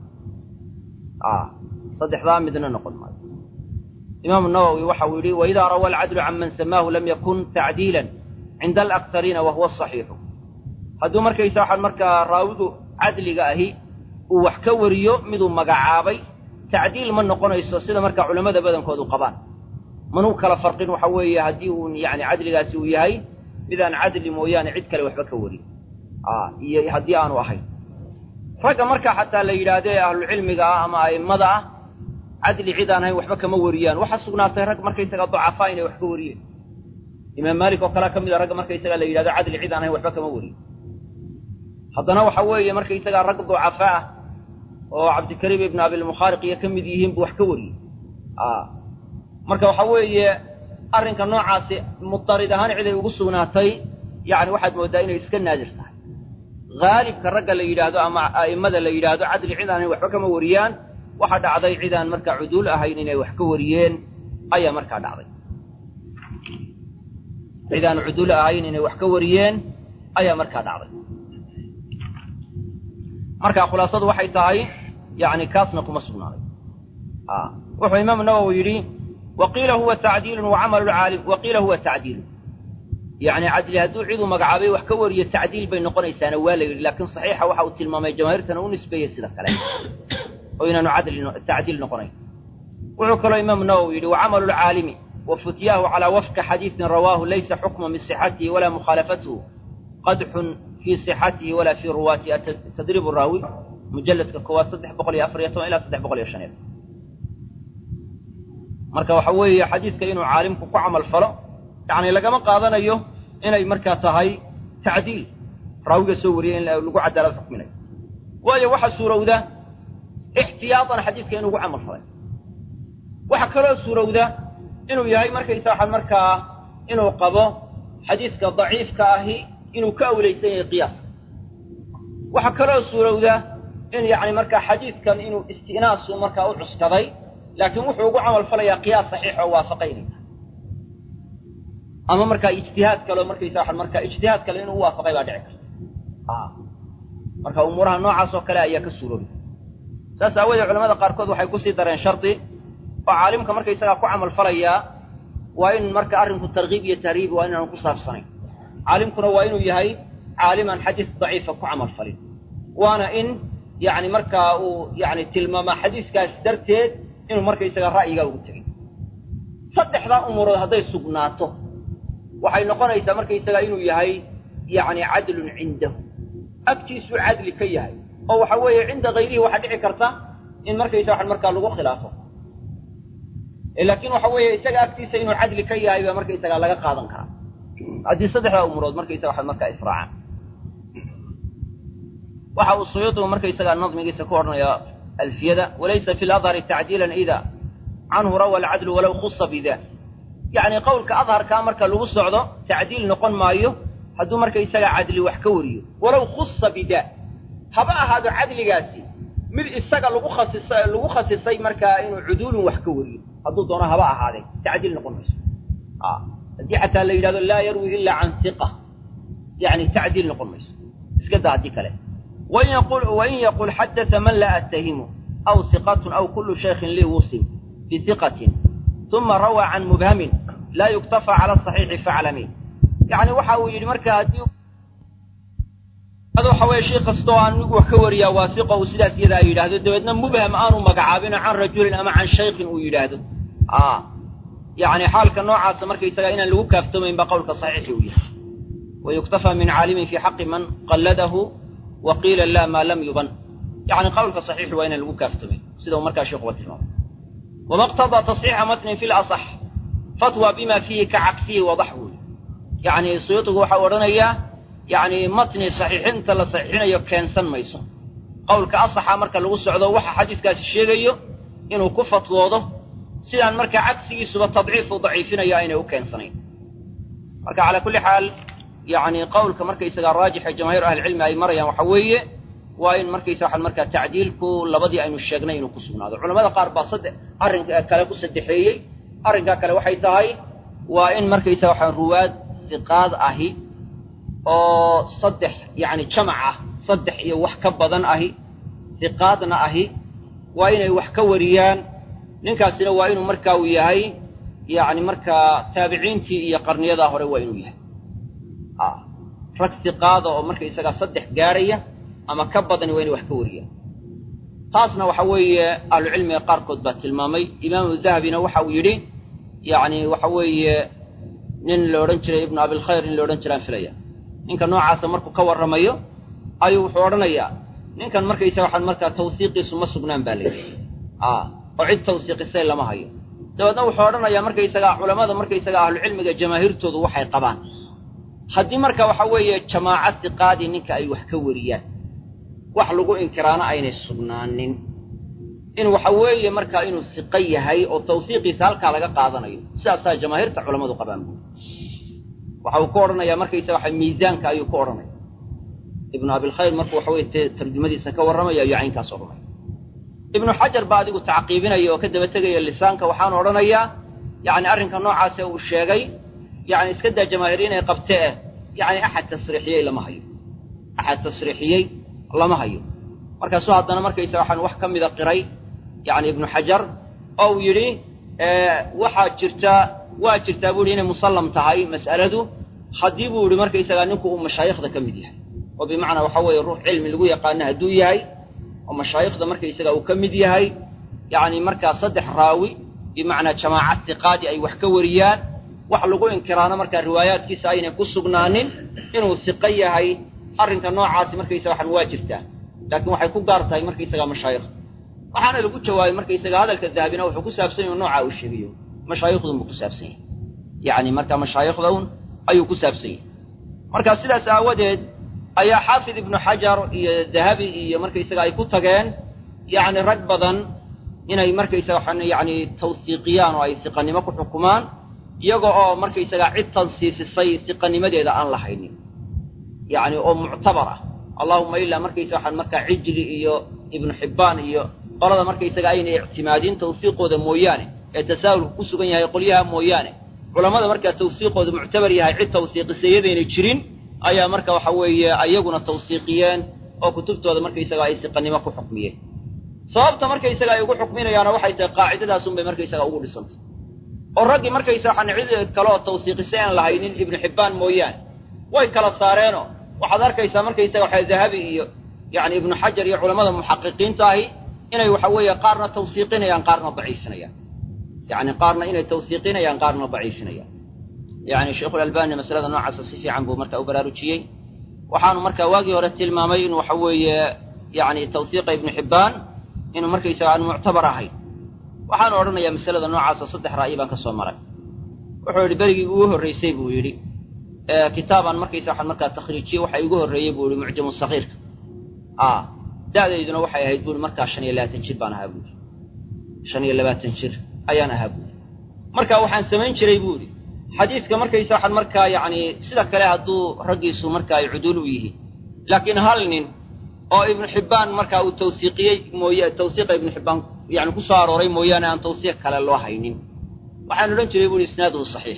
a saddexdaa midna noqon maayo imaamu nawowi waxa uu yidhi waidaa rawa alcadlu can man samaahu lam yakun tacdiilan cinda alaktariina wa huwa asaxiixu hadduu markaysa waxaan markaa raawigu cadliga ahi uu wax ka wariyo miduu magacaabay tacdiil ma noqonayso sida markaa culammada badankoodu qabaan manuu kala farqin waxa weeye haddii uu yani cadligaasi uu yahay midaan cadli mooyaane cid kale waxba ka warin iyo haddii aanu ahayn ragga markaa xataa la yidhaahdee ahlucilmiga ah ama a'immada ah cadli cid aan ahayn waxba kama wariyaan waxaa sugnaatay rag markaysaga dacafaa inay wax ka wariyeen imaam maalik oo kalea ka mid a ragga markaysaga la yidhahdo cadli cid aan ahayn waxba kama wariyo haddana waxa weeye markaysagaa rag ducafa ah oo cabdikariim ibnu abilmukhaariq iyo ka mid yihiin buu wax ka wariyey marka waxa weeye arrinka noocaasi mudarid ahaan ciday ugu sugnaatay yacni waxaad mooddaa inay iska naadir tahay haalibka ragga la yidhaahdo ama a'immada la yidhaahdo cadli cid aanay waxba kama wariyaan waxaa dhacday cidaan markaa cuduul ahayn inay wax ka wariyeen ayaa markaa dhacday cidaan cuduul ahayn inay wax ka wariyeen ayaa markaa dhacday marka khulaasadu waxay tahay yani kaasna kuma sugnaaday wuxuu imaamu nawowi yidhi waqiila huwa tacdiilun wacamalu lcaalim waqiila huwa tacdiilun yani cadli hadduu ciduu magacaabay wax ka wariyo tacdiil bay noqonaysaana waa la yidhi laakiin saxiixa waxa uu tilmaamay jamaahiirtana u nisbeeyey sida kale oo inaanu cadli tacdiil noqonayn wuxuu kaloo imaamu nawowi yidhi wacamalu lcaalimi wa futyaahu calaa wafka xadiidin rawaahu laysa xukma min sixatihi walaa mukhaalafatuhu qadxun fii sixatihi walaa fii ruwaatihi tadriib raawi mujalladka koowaad saddex boqol iyo afar iyo toban ilaa saddex boqol iyo shan iyo toban marka waxa weeye xadiidka inuu caalimku ku camal falo yacni lagama qaadanayo inay markaa tahay tacdiil raawiga soo wariyay in lagu cadaalad xukminayo waayo waxaa suurowda ixtiyaatan xadiidka inuu ugu camal falay waxaa kaloo suurowda inuu yahay markaysa waxa markaa inuu qabo xadiidka daciifka ahi inuu ka awlaysan yahay qiyaaska waxaa kaloo suurowda in yacni markaa xadiidkan inuu isti'naasu markaa u cuskaday laakiin wuxuu ugu camal falayaa qiyaas saxiix oo waafaqaynay ama markaa ijtihaad kaleo markaysa waxa markaa ijtihaad kale inuu u waafaqay baa dhici karta marka umuuraha noocaas oo kale ayaa ka suuroobi saas aawoodee culamada qaarkood waxay kusii dareen shardi oo caalimka markaysagaa ku camal falayaa waa in marka arrinku tarkiib iyo tahriib waa inaanu ku saabsanayn caalimkuna waa inuu yahay caaliman xadiis daciifa ku camal falin waana in yacni markaa uu yani tilmaamaa xadiiskaas darteed inuu markaysaga ra'yigaa ugu tegay saddexdaa umuurood hadday sugnaato waxay noqonaysaa markaysaga inuu yahay yacni cadlun cindahu agtiisuu cadli ka yahay oo waxa weeye cinda hayrihi waxaa dhici karta in markaysa waxan markaa lagu khilaafo laakiin waxa weeye isaga agtiisa inuu cadli ka yahay baa markaysaga laga qaadan karaa haddii saddexdaa umuurood markaysaga waxan markaa israacaan waxa uu suyuudigu markaysagaa nadmigiisa ku odhanaya alfiyada walaysa fi ladhari tacdiilan ida canhu rawa alcadlu walow khusa bida yacni qowlka adharkaa marka lagu socdo tacdiil noqon maayo hadduu markaysaga cadli wax ka wariyo walow khusa bida haba ahaado cadligaasi mid isaga lagu khasisa lagu khasisay markaa inuu cuduulun wax ka wariyo hadduu doono haba ahaadee tacdiil noqon mayso haddii xataa la yidhahdo laa yarwi ila can hiqa yani tacdiil noqon mayso iska daa haddii kale wain yaqul wain yaqul xadata man laa attahimu aw hiqatun aw kullu shaykhin lii wusim bihiqatin uma rawaa can mubhamin laa yuktafa cala asaxiixi faclami yani waxa uu yidhi marka haddii waxa weye shay kastoo anigu wax ka wariyaa waasiqo uu sidaas iyada ay yidhaahdo dabeedna mubham aanu magacaabino can rajulin ama can shaykhin uu yidhaahdo yani xaalka noocaasa markaysaga inaan lagu kaaftoomayn ba qowlka saxiixi uu yahay wayuktafa min caalimin fi xaqi man qalladahu wa qiila la maa lam yuban yani qowlka saxiixi waa inaan lagu kaaftoomayn sida uu markaa sheekuba tilmaamay wama qtadaa tasxiixa matnin fi lasax fatwa bima fiihi ka cagsihi wadax buuli yani suyuudigu waxa u odhanayaa yani matni saxiixinta la saxiixinayo keensan mayso qowlka asaxa marka lagu socdo waxa xadiiskaasi sheegayo inuu ku fatwoodo sidaan markaa cagsigiisuba tadciifu daciifinayo aynay u keensanayn marka calaa kulli xaal yani qowlka markaysaga raajixa jamaahiir ahlicilmi ay marayaan waxa weeye waa in markaysa waxaan markaa tacdiilku labadii aynu sheegnay inuu ku sugnaado culamada qaar baa sadde arrinka kale ku saddexeeyey arrinkaa kale waxay tahay waa in markaysa waxaa ruwaad hiqaad ahi oo saddex yacni jamac ah saddex iyo wax ka badan ahi hiqaadna ahi waa inay wax ka wariyaan ninkaasina waa inuu markaa uu yahay yacni markaa taabiciintii iyo qarniyadaa hore waa inuu yahay rag hiqaada oo markaysagaa saddex gaaraya ama ka badani waa inay wax ka wariyaan taasna waxa weeye ahlucilmiga qaarkood baa tilmaamay imaamu dahabina waxa uu yidhi yacni waxa weeye nin la odhan jiray ibnu abilkhayr nin la odhan jiraan filaya ninka noocaasa markuu ka warramayo ayuu wuxuu odhanayaa ninkan markaysa waxaan markaa tawsiiqiisu ma sugnaan baa layidhi oo cid tawsiiqisay lama hayo dabeedna wuxuu odhanayaa markaysagaa culammada markaysaga ahlucilmiga jamaahiirtoodu waxay qabaan haddii marka waxa weeye jamaaca hiqaadii ninka ay wax ka wariyaan wax lagu inkiraana aynay sugnaanin in waxa weeye markaa inuu hiqo yahay oo tawsiiqiisa halkaa laga qaadanayo sidaasaa jamaahiirta culammadu qabaan buuri waxa uu ku odhanayaa markaysa waxa miisaanka ayuu ku odhanaya ibnu abilkhayr markuu waxa weye tarjumadiisa ka warramaya ayuu caynkaas odhanaya ibnu xajar baa adigu tacqiibinaya oo ka daba tegaya lisaanka waxaanu odhanayaa yacni arrinka noocaase uu sheegay yani iska daa jamaahiir inay qabte eh yani axad tasriixiyey lama hayo axad tasriixiyey lama hayo markaasuu haddana markaysa waxaan wax ka mida qiray yani ibnu xajar oo uu yidhi waxaa jirta waa jirtaa buu yihi inay musallam tahay mas'aladu haddii buu yihi markaysagaa ninku uu mashaayikhda ka mid yahay oo bimacnaa waxa weeye ruux cilmi lagu yaqaano hadduu yahay oo mashaayikhda markaysaga uu ka mid yahay yacni markaa saddex raawi bimacnaa jamaaca hiqaadi ay wax ka wariyaan wax lagu inkiraano markaa riwaayaadkiisa aynay ku sugnaanin inuu hiqo yahay arrinka noocaasi markaysaga waxan waa jirtaa laakiin waxay ku gaar tahay markaysaga mashaayikh waxaana lagu jawaabay markaysaga hadalka dahabina wuxuu ku saabsan yahu noocaa uu sheegayo mashaayikhduun buu ku saabsan yahay yacni marka mashaayikhdaun ayuu ku saabsan yahay marka sidaas aawadeed ayaa xaafid ibnu xajar iyo dahabi iyo markaysaga ay ku tageen yacni rag badan inay markaysaga waxaan yacni tawsiiqiyaan oo ay siqanimo ku xukumaan iyaga oo markaysaga cid tansiisisay siqanimadeeda aan la haynin yacni oo muctabar ah allahuma ilaa markaysaga waxaan markaa cijli iyo ibnu xibbaan iyo qolada markaysaga aynay ictimaadin tawsiiqooda mooyaane ee tasaahulku ku sugan yahay qolyaha mooyaane culammada markaa tawsiiqooda muctabar yahay cid tawsiiqisayadaynay jirin ayaa marka waxa weeye ayaguna tawsiiqiyeen oo kutubtooda markaysaga ay siqanimo ku xukmiyeen sababta markaysaga ay ugu xukminayaana waxay tahay qaacidadaasun bay markaysaga ugu dhisantay oo raggii markaysa waxaan cid kale oo tawsiiqisay aan lahaynin ibnu xibbaan mooyaane way kala saareenoo waxaad arkaysaa markaysaga waxa dahabi iyo yacni ibnu xajar iyo culammada muxaqiqiinta ahi inay waxa weeye qaarna tawsiiqinayaan qaarna daciifinayaan yacni qaarna inay tawsiiqinayaan qaarna daciifinayaan yacni sheikhulalbani masalada noocaasa si fiican buu marka u baraarujiyey waxaanu marka waagii hore tilmaamay in waxa weeye yacni tawsiiqa ibnu xibbaan inuu markaysaga aan muctabar ahayn waxaanu odhanayaa masalada noocaasa saddex ra'yi baan ka soo maray wuxuu yidhi berigii ugu horraysay buu yidhi kitaabaan markaysa waxaan markaa takhriijiyey waxa igu horreeyey buu yihi mucjamu sakiirka a da'dayduna waxay ahayd buui markaa shan iyo labaatan jir baan ahaa buuri shan iyo labaatan jir ayaan ahaa buuri marka waxaan samayn jiray buu idhi xadiidka markaysa waxaan markaa yacni sida kale hadduu raggiisu marka ay cuduul u yihiin laakiin hal nin oo ibnu xibbaan markaa uu tawsiiqiyey mooye tawsiiqa ibnu xibbaan yani ku soo arooray mooyaane aan tawsiiq kale loo haynin waxaan odhan jiray buuhi isnaaduhu saxiix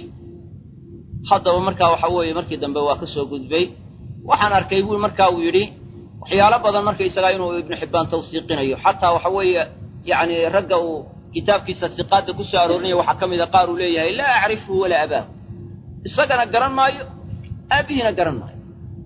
haddaba markaa waxa weeye markii dambe waa ka soo gudbay waxaan arkay bui marka uu yidhi waxyaalo badan markaysagaa inuu ibnu xibbaan tawsiiqinayo xataa waxa weeye yacni ragga uu kitaabkiisa siqaadda ku soo aroorinaya waxaa ka mida qaar uu leeyahay laa acrifhu walaa abaahu isagana garan maayo aabihiina garan maayo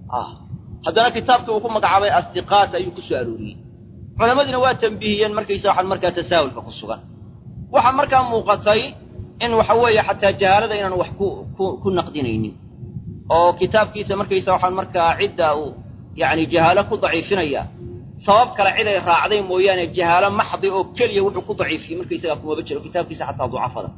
haddana kitaabkii uu ku magacaabay asiqaat ayuu ku soo arooriyey culamadiina waa tambihiyeen markaysa waxaan markaa tasaahulka ku sugan waxaa markaa muuqatay in waxa weeye xataa jahaalada inaan wax ku ku ku naqdinaynin oo kitaabkiisa markaysa waxaan markaa cidda uu yacni jahaalo ku daciifinaya sabab kale cid ay raacday mooyaane jahaalo maxdi oo keliya wuxuu ku daciifiyey markaysagaa kumaba jiro kitaabkiisa xataa ducafada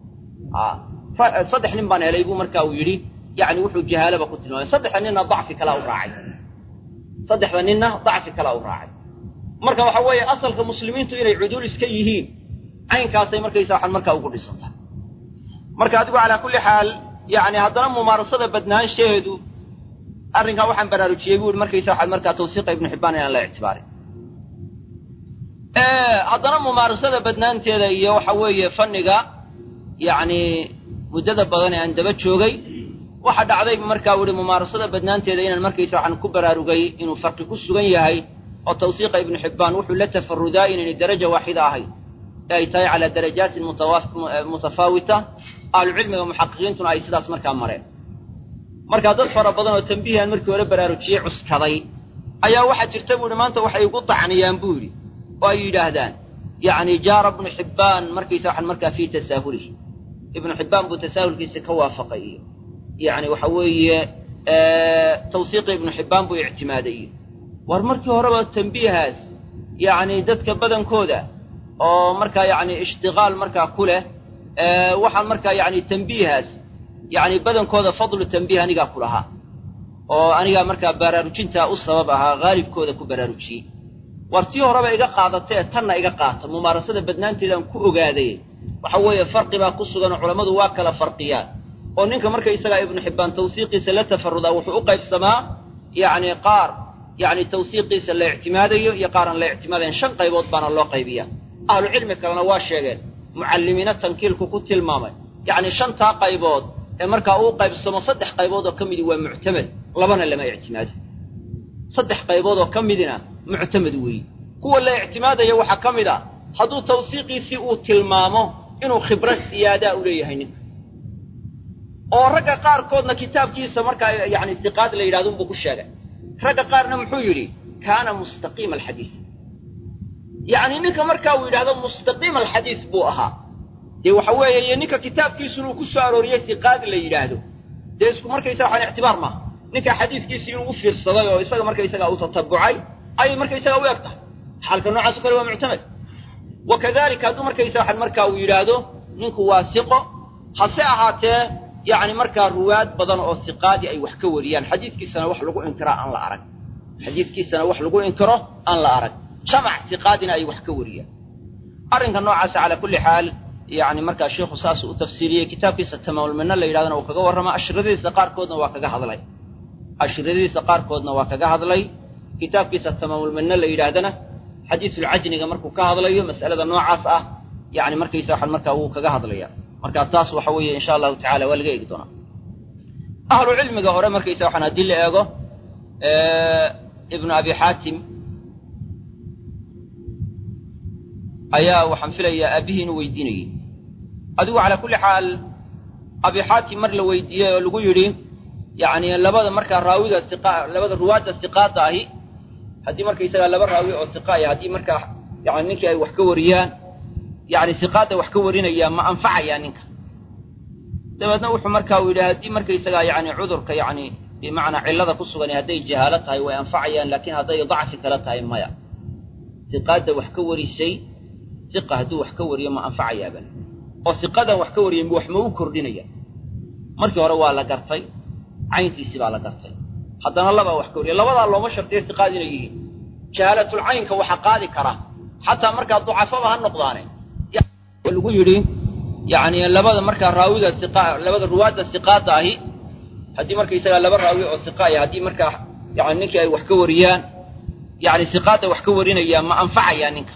saddex nin baan helay buu marka uu yidhi yacni wuxuu jahaalaba ku tilmaamay saddexda ninna dacfi kalaa u raacay saddexda ninna dacfi kalaa u raacay marka waxa weeye asalka muslimiintu inay cuduul iska yihiin caynkaasay markaysa waxaan markaa ugu dhisanta marka adigu calaa kulli xaal yacni haddana mumaarasada badnaanshaheedu arrinkaa waxaan baraarujiyey bu ihi markaysa waxaad markaa tawsiiqa ibnu xibbaan inaan la ictibaarin haddana mumaarasada badnaanteeda iyo waxa weeye fanniga yacni muddada badan ee aan daba joogay waxa dhacday markaa u ihi mumaarasada badnaanteeda inaan markaysa waxaan ku baraarugay inuu farqi ku sugan yahay oo tawsiiqa ibnu xibbaan wuxuu la tafarudaa inaynay daraja waaxida ahayn ee ay tahay calaa darajaatin mutafaawita ahlucilmiga muxaqiqiintuna ay sidaas markaa mareen markaa dad fara badan oo tambihian markii hore baraarujiyey cuskaday ayaa waxaa jirta bu ihi maanta waxay igu tacniyaan buu yidhi oo ay yidhaahdaan yacni jaara ibnu xibbaan markaysa waxaan markaa fii tasaahulihi ibnu xibbaan buu tasaahulkiisa ka waafaqay iyo yacni waxa weeye tawsiiqi ibnu xibbaan buu ictimaaday iyo war markii horeba tambiihaas yacni dadka badankooda oo markaa yacni ishtiqaal markaa ku leh waxaan markaa yacni tambiihaas yacni badankooda fadlu tambiih anigaa ku lahaa oo anigaa markaa baraarujintaa u sabab ahaa haalibkooda ku baraarujiyey war tii horeba iga qaadatee tanna iga qaata mumaarasada badnaanteedaan ku ogaaday waxa weeye farqi baa ku sugan oo culammadu waa kala farqiyaan oo ninka marka isagaa ibnu xibbaan tawsiiqiisa la tafarudaa wuxuu u qaybsamaa yacni qaar yacni tawsiiqiisa la ictimaadayo iyo qaaraan la ictimaadayn shan qaybood baana loo qaybiyaa ahlu cilmi kalena waa sheegeen mucallimiina tankiilku ku tilmaamay yacni shantaa qaybood ee markaa uu qaybsamo saddex qaybood oo ka midi waa muctamed labana lama ictimaado saddex qaybood oo ka midina muctamed weeye kuwa la ictimaadaya waxaa ka mid a hadduu tawsiiqiisii uu tilmaamo inuu khibro siyaadaa u leeyahay ninka oo ragga qaarkoodna kitaabkiisa markaa yacni siqaad la yidhahdo unbuu ku sheegay ragga qaarna muxuu yidhi kaana mustaqiima alxadiid yacni ninka markaa uu yidhahdo mustaqiima alxadiid buu ahaa dee waxa weeye iyo ninka kitaabkiisu inuu ku soo arooriyey siqaad la yidhaahdo dee isku markaysaga waxaan ictibaar maaha ninka xadiidkiisi inuu u fiirsaday oo isaga markaysaga uu tatabucay ayay markaysaga u eg tahay xaalka noocaas o kale waa muctamed wa kadalika hadduu markaysaga waxaan markaa uu yidhaahdo ninku waa siqo hase ahaatee yacni markaa ruwaad badan oo siqaadi ay wax ka wariyaan xadiidkiisana wax lagu inkiraa aan la arag xadiidkiisana wax lagu inkiro aan la arag jamac siqaadina ay wax ka wariyaan arrinka noocaasa calaa kulli xaal yacni markaa sheikhu saasuu u tafsiiriyey kitaabkiisa tamaamulminno la yidhahdana uu kaga warrama ashiradiisa qaarkoodna waa kaga hadlay ashiradiisa qaarkoodna waa kaga hadlay kitaabkiisa tamaamulminno la yidhaahdana xadiisulcajniga markuu ka hadlayo mas'alada noocaas ah yacni markaysa waxaan markaa wuu kaga hadlaya marka taas waxa weeye insha allahu tacala waa laga eegi doonaa ahlu cilmiga hore markaysa waxaan haddii la eego ibnu abi xaatim ayaa waxaan filayaa aabihii inuu weydiinayey adigu calaa kulli xaal abi xaatim mar la weydiiyey oo lagu yidhi yacni labada markaa raawiga siqa labada ruwaadda siqaada ahi haddii markaysagaa laba raawi oo siqa ay haddii markaa yani ninkii ay wax ka wariyaan yacni siqaadda wax ka warinaya ma anfacayaa ninka dabeedna wuxuu markaa uu yidhi haddii markaysagaa yacni cudurka yacni bimacnaa cillada ku sugan hadday jahaalo tahay way anfacayaan laakiin hadday dacfi kala tahay maya siqaadda wax ka warisay siqa hadduu wax ka wariyo ma anfacayaaba oo siqadan wax ka wariyay wax ma u kordhinaya markii hore waa la gartay cayntiisii baa la gartay haddana labaa wax ka wariya labadaa looma shartiyo siqaad inay yihiin jahaalatul caynka waxa qaadi kara xataa markaa ducafaba ha noqdaane lagu yidhi yacni labada markaa raawiga siqa labada ruwaadda siqaadda ahi haddii markaysagaa laba raawi oo siqa ay haddii markaa yani ninkii ay wax ka wariyaan yacni siqaadda wax ka warinaya ma anfacayaa ninka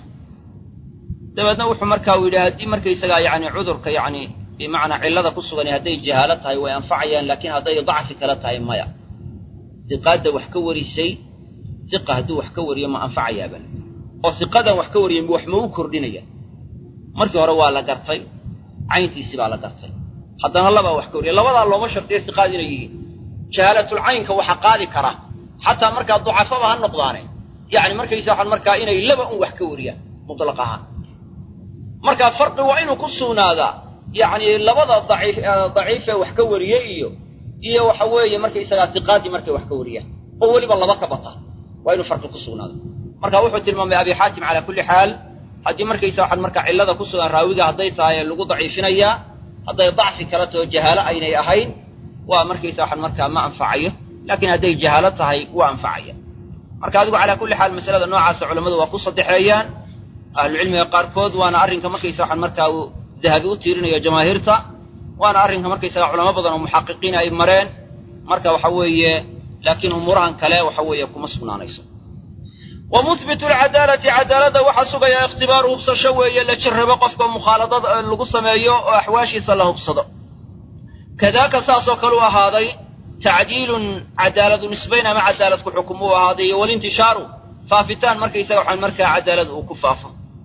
dabeedna wuxuu markaa uu yidhi haddii markaysagaa yacni cudurka yacni bimacnaa cillada ku sugan hadday jahaalo tahay way anfacayaan laakiin hadday dacfi kala tahay maya siqaadda wax ka warisay siqa hadduu wax ka wariyo ma anfacayaaba oo siqadan wax ka wariyay wax ma u kordhinaya markii hore waa la gartay cayntiisii baa la gartay haddana labaa wax ka wariya labadaa looma shartiyo siqaad inay yihiin jahaalatul caynka waxa qaadi kara xataa markaa ducafaba ha noqdaane yacni markaysa waxaan markaa inay laba un wax ka wariyaan mutlaq ahaan marka farqi waa inuu ku sugnaadaa yacni labada daciif daciifee wax ka wariyey iyo iyo waxa weeye markaysagaa siqaadii markay wax ka wariyaan oo weliba laba ka bata waa inuu farqi ku sugnaado marka wuxuu tilmaamay abi xaatim calaa kulli xaal haddii markaysa waxaan markaa cillada ku sugan raawiga hadday tahay lagu daciifinayaa hadday dacfi kala taho jahaalo aynay ahayn waa markaysa waxaan markaa ma anfacayo laakiin hadday jahaalo tahay waa anfacaya marka adigu calaa kulli xaal masalada noocaasa culammadu waa ku saddexeeyaan ahlucilmiga qaarkood waana arrinka markaysa waxaan markaa uu dahabi u tiirinayo jamaahiirta waana arrinka markaysaga culamo badan oo muxaqiqiin ay mareen marka waxa weeye laakiin umuurahan kale waxa weeye kuma sugnaanayso wa muhbitu lcadaalati cadaaladda waxaa sugaya ikhtibaaru hubsasho weeye la jarrabo qofka mukhaaladada lagu sameeyo oo axwaashiisa la hubsado kadaaka saasoo kale u ahaaday tacdiilun cadaaladu nisbayn ama cadaalad ku xukum uu ahaaday iyo walintishaaru faafitaan markaysaga waxaan markaa cadaalada uu ku faafo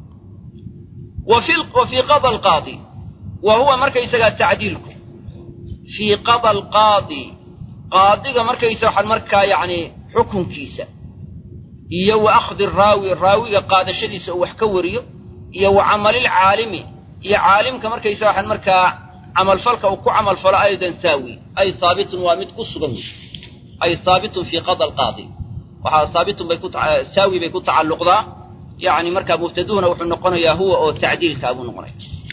wa fii qada alqaadi wa huwa markaysagaa tacdiilku fii qada alqaadi qaadiga markaysa waxaan markaa yacni xukunkiisa iyo wa akhdi raawi raawiga qaadashadiisa uu wax ka wariyo iyo wa camalilcaalimi iyo caalimka markaysa waxaan markaa camalfalka uu ku camalfalo aydan saawi ay haabitun waa mid ku sugan wey ay haabitun fii qada alqaadi waxaa haabitun bay ku saawi bay ku tacalluqdaa yacni markaa mubtaduhuna wuxuu noqonayaa huwa oo tacdiilkaa buu noqonaya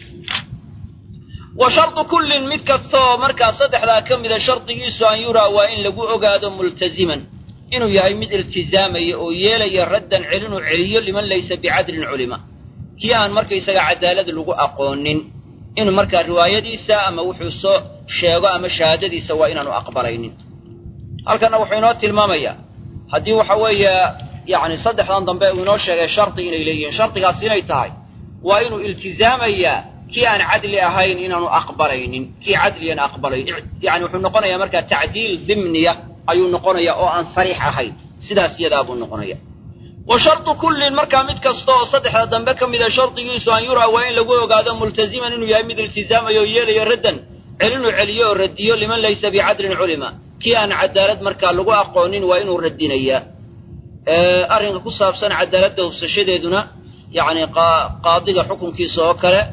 wa shardu kullin mid kastaoo markaa saddexdaa ka mida shardigiisu an yuraa waa in lagu ogaado multaziman inuu yahay mid iltizaamaya oo yeelaya raddan celinuu celiyo liman laysa bicadlin culima kii aan markaysaga cadaalad lagu aqoonin inuu markaa riwaayadiisa ama wuxuu soo sheego ama shahaadadiisa waa inaanu aqbalaynin halkanna wuxuu inoo tilmaamayaa haddii waxa weeye yacni saddexdan dambe uu inoo sheegay shardi inay leeyihiin shardigaas inay tahay waa inuu iltizaamayaa kii aan cadli ahayn inaanu aqbalaynin kii cadliyan aqbalayn yani wuxuu noqonayaa markaa tacdiil dimniya ayuu noqonayaa oo aan sariix ahayn sidaas yadaa buu noqonaya wa shardu kullin markaa mid kasta oo saddexda dambe ka mida shardigiisu an yuraa waa in lagu ogaado multaziman inuu yahay mid iltizaamayo oo yeelayo raddan celinuu celiyo oo radiyo liman laysa bicadlin culima kii aan cadaalad markaa lagu aqoonin waa inuu radinayaa arrinka ku saabsan cadaaladda hubsashadeeduna yacni qaadiga xukunkiisa oo kale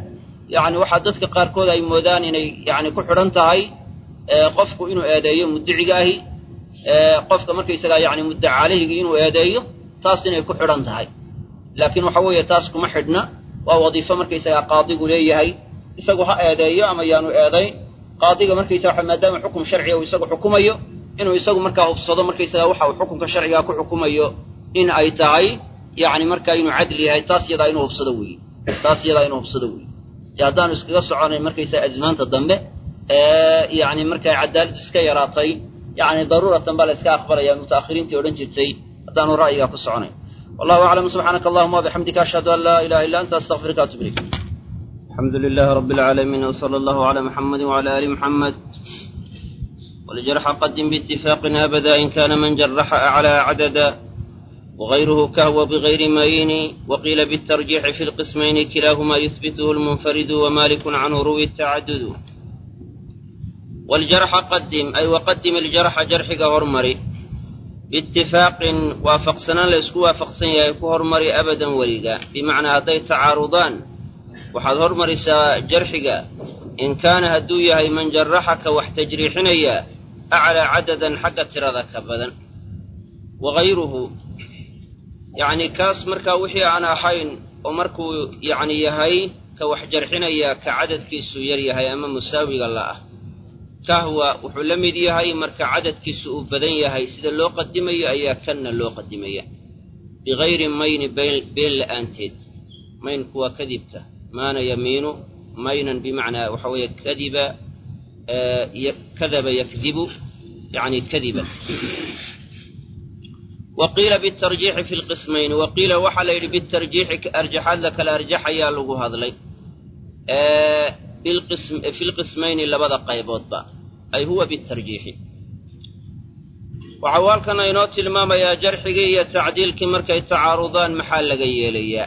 yacni waxaa dadka qaarkood ay moodaan inay yacni ku xidhan tahay qofku inuu eedeeyo mudiciga ahi qofka markaysagaa yacni muddaca caleyhigi inuu eedeeyo taas inay ku xidhan tahay laakiin waxa weeye taas kuma xidhna waa wadiifo markaysagaa qaadigu leeyahay isagu ha eedeeyo ama yaanu eedayn qaadiga markaysaga maadaama xukum sharciga uu isagu xukumayo inuu isagu markaa hubsado markaysaga waxa uu xukunka sharcigaa ku xukumayo in ay tahay yacni markaa inuu cadli yahay taas yadaa inuu hubsado weeye taas yadaa inuu hubsado weeye dee haddaanu iskaga soconayn markaysaga azmaanta dambe yacni markay cadaaladu iska yaraatay yacni daruuratan baa la iska aqbalaya mutaakhiriintii odhan jirtay haddaanu ra'yigaa ku soconayn wallahu aclam subxaanaka allahuma wabixamdika ashhadu an laa ilaha illa anta astaqfiruka atub ilayk الحمد لله رب العالمين وصلى الله على محمد وعلى آل محمد والجرح قدم باتفاق أبدا إن كان من جرح أعلى عددا وغيره كهو بغير مين وقيل بالترجيح في القسمين كلاهما يثبته المنفرد ومالك عنه روي التعدد والجرح قدم أي وقدم الجرح جرحك هرمري باتفاق وافقسنا ليسكو وافقسنا يكو هرمري أبدا وليدا بمعنى هذي تعارضان waxaad hormarisaa jarxiga in kaana hadduu yahay man jaraxaka wax tajriixinaya aclaa cadadan xagga tirada ka badan wagayruhu yacni kaas markaa wixii aan ahayn oo markuu yacni yahay ka wax jarxinaya ka cadadkiisu yar yahay ama musaawiga la ah kahwa wuxuu la mid yahay marka cadadkiisu uu badan yahay sida loo qadimayo ayaa kanna loo qadimaya bigayri mayni been la'aanteed maynku waa kadibka maana yamiinu maynan bimacnaa waxa weeye kadiba kadaba yakdibu yani kadiba waqiila bitarjiixi fi lqismayn waqiila waxaa la yidhi bitarjiixi arjaxaad la kala arjaxayaa lagu hadlay fi lqismayni labada qayboodba ay huwa bitarjiixi waxau halkana inoo tilmaamayaa jarxigii iyo tacdiilkii markay tacaarudaan maxaa laga yeelayaa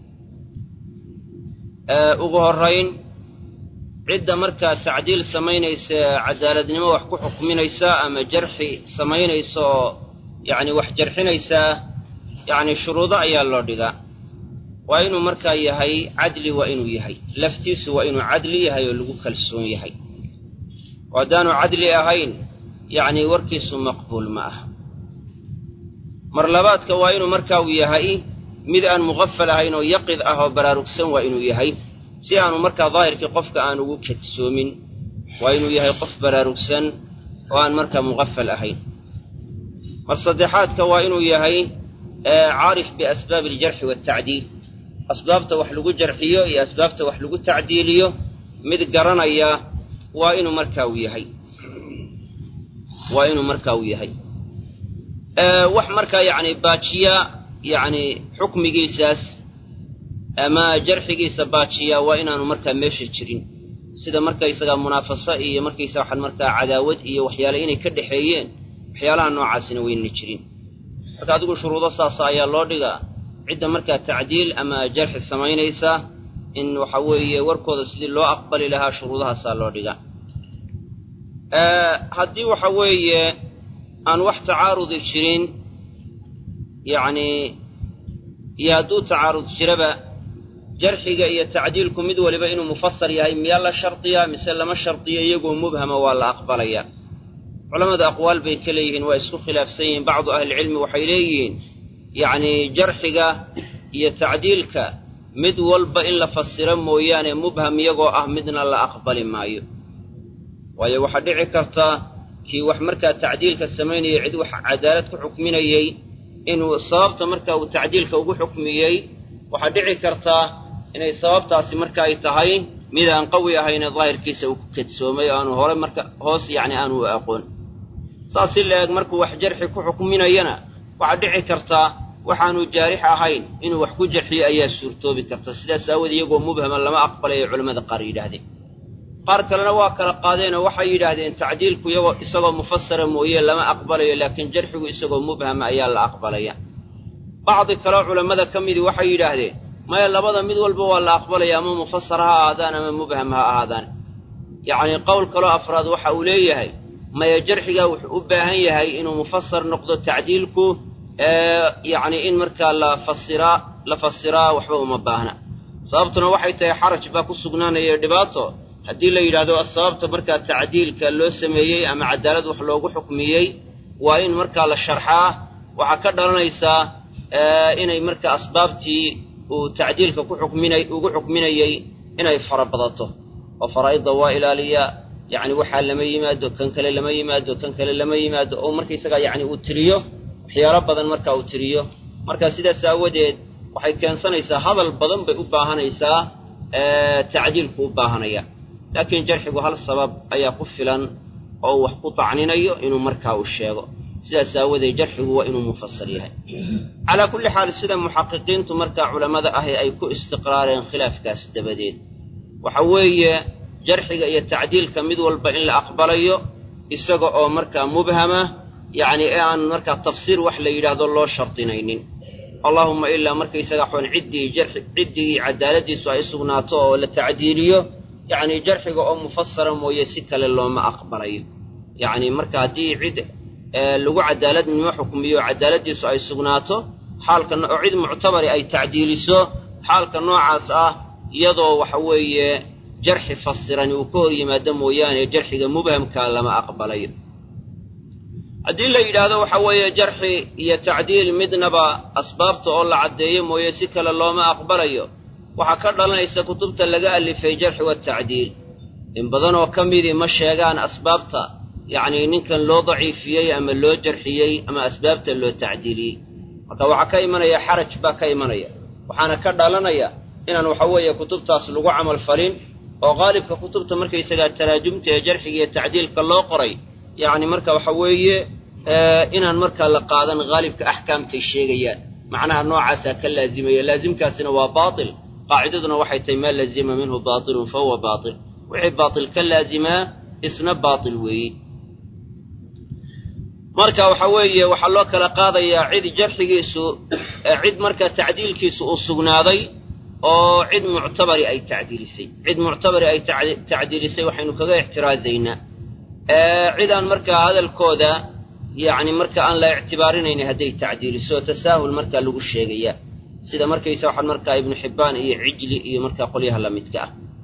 ugu horrayn cidda markaa tacdiil samaynaysa cadaaladnimo wax ku xukminaysa ama jarxi samaynaysa oo yacni wax jarxinaysaa yacni shuruudo ayaa loo dhigaa waa inuu markaa yahay cadli waa inuu yahay laftiisu waa inuu cadli yahay oo lagu kalsoon yahay oo haddaanu cadli ahayn yacni warkiisu maqbuul ma aha mar labaadka waa inuu markaa uu yahay mid aan muqafal ahayn oo yaqid ah oo baraarugsan waa inuu yahay si aanu markaa daahirkii qofka aan ugu kadsoomin waa inuu yahay qof baraarugsan oo aan markaa muqafal ahayn mar saddexaadka waa inuu yahay caarif biasbaabi aljarxi waaltacdiil asbaabta wax lagu jarxiyo iyo asbaabta wax lagu tacdiiliyo mid garanaya waa inuu markaa uu yahay waa inuu markaa uu yahay wax markaa yacni baajiya yacni xukmigiisaas ama jarxigiisa baajiya waa inaanu markaa meesha jirin sida markaysagaa munaafaso iyo markaysa waxaan markaa cadaawad iyo waxyaale inay ka dhexeeyeen waxyaalaha noocaasina wayna jirin marka adigu shuruudo saasa ayaa loo dhigaa cidda markaa tacdiil ama jarxi samaynaysa in waxa weeye warkooda sidii loo aqbali lahaa shuruudahaasaa loo dhigaa haddii waxa weeye aan wax tacaarudi jirin yacni iyo hadduu tacaarud jiraba jarxiga iyo tacdiilku mid waliba inuu mufasar yahay miyaa la shardiyaa mise lama shardiyo iyagoo mubhama waa la aqbalaya culammada aqwaal bay ka leeyihiin waa isku khilaafsan yihiin bacdu ahlilcilmi waxay leeyihiin yacni jarxiga iyo tacdiilka mid walba in la fasiro mooyaane mubham iyagoo ah midna la aqbali maayo waayo waxaa dhici karta kii wax markaa tacdiilka samaynayay cid wax cadaalad ku xukminayey inuu sababta marka uu tacdiilka ugu xukmiyey waxaa dhici kartaa inay sababtaasi marka ay tahay mid aan qawi ahayne daahirkiisa uu ku kadsoomay oo aanu hore marka hoos yacni aanu u aqoon saas si la eg markuu wax jarxi ku xukminayana waxaa dhici kartaa waxaanu jaarix ahayn inuu wax ku jarxiyo ayaa suurtoobi karta sidaas aawode iyagoo mubhama lama aqbalayo culimmada qaar yidhaahdeen qaar kalena waa kala qaadeenoo waxay yidhaahdeen tacdiilku iyagoo isagoo mufasara mooye lama aqbalayo laakiin jarxigu isagoo mubhama ayaa la aqbalaya bacdi kaleo culammada ka midii waxay yidhaahdeen maya labada mid walba waa la aqbalaya ama mufasar ha ahaadaan ama mubham ha ahaadaan yacnii qowl kaloo afraad waxa uu leeyahay maya jarxigaa wuxuu u baahan yahay inuu mufasar noqdo tacdiilku yacni in markaa la fasiraa la fasiraa waxba uma baahna sababtuna waxay tahay xaraj baa ku sugnaanaya dhibaato haddii la yidhaahdo sababta markaa tacdiilka loo sameeyey ama cadaalad wax loogu xukmiyey waa in markaa la sharxaa waxaa ka dhalanaysaa inay markaa asbaabtii uu tacdiilka ku xukminay ugu xukminayey inay fara badato oo faraa'idda waa ilaaliya yacni waxaa lama yimaado kan kale lama yimaado kan kale lama yimaado oo markaysagaa yacni uu tiriyo waxyaalo badan markaa uu tiriyo marka sidaas aawadeed waxay keensanaysaa hadal badan bay u baahanaysaa tacdiilku u baahanaya laakiin jarxigu hal sabab ayaa ku filan oo wax ku tacninayo inuu markaa uu sheego sidaas aawadeed jarxigu waa inuu mufasal yahay calaa kulli xaal sida muxaqiqiintu markaa culammada ahi ay ku istiqraareen khilaafkaas dabadeed waxa weeye jarxiga iyo tacdiilka mid walba in la aqbalayo isaga oo markaa mubhama yacni ee aan markaa tafsiir wax la yidhaahdo loo shardinaynin allaahumma ilaa markaysaga xun ciddii jarxi ciddii cadaaladiisu ay sugnaato oo la tacdiiliyo yacni jarxiga oo mufasara mooye si kale looma aqbalayo yacni marka haddii cid lagu cadaaladnimo xukmiyo cadaaladiisu ay sugnaato xaalka oo cid muctabari ay tacdiiliso xaalka noocaas ah iyadoo waxa weeye jarxi fasirani uu ka hor yimaado mooyaane jarxiga mubhamka lama aqbalayo haddii la yidhaahdo waxa weeye jarxi iyo tacdiil midnaba asbaabta oo la caddeeyo mooye si kale looma aqbalayo waxaa ka dhalanaysa kutubta laga alifay jarxi watacdiil in badanoo ka midii ma sheegaan asbaabta yacnii ninkan loo daciifiyey ama loo jarxiyey ama asbaabta loo tacdiiliyey marka waxaa ka imanaya xaraj baa ka imanaya waxaana ka dhalanaya inaan waxa weeye kutubtaas lagu camal falin oo qaalibka kutubta markaysagaa taraajumta ee jarxiga iyo tacdiilka loo qoray yacni marka waxa weeye inaan markaa la qaadan haalibka axkaamtay sheegayaan macnaha noocaasaa ka laazimaya laazimkaasina waa baatil qaacidaduna waxay tahay maa lazima minhu baatilun fa huwa baatil wixii baatil ka laazimaa isna baatil weeye marka waxa weeye waxaa loo kala qaadayaa cid jarxigiisu cid marka tacdiilkiisu uu sugnaaday oo cid muctabari ay tacdiilisay cid muctabari ay tacdiilisay waxaynu kaga ixtiraazaynaa cidaan markaa hadalkooda yacni marka aan la ictibaarinayni hadday tacdiiliso tasaahul markaa lagu sheegaya sida markaysa waxaan markaa ibnu xibbaan iyo cijli iyo markaa qolyaha la midka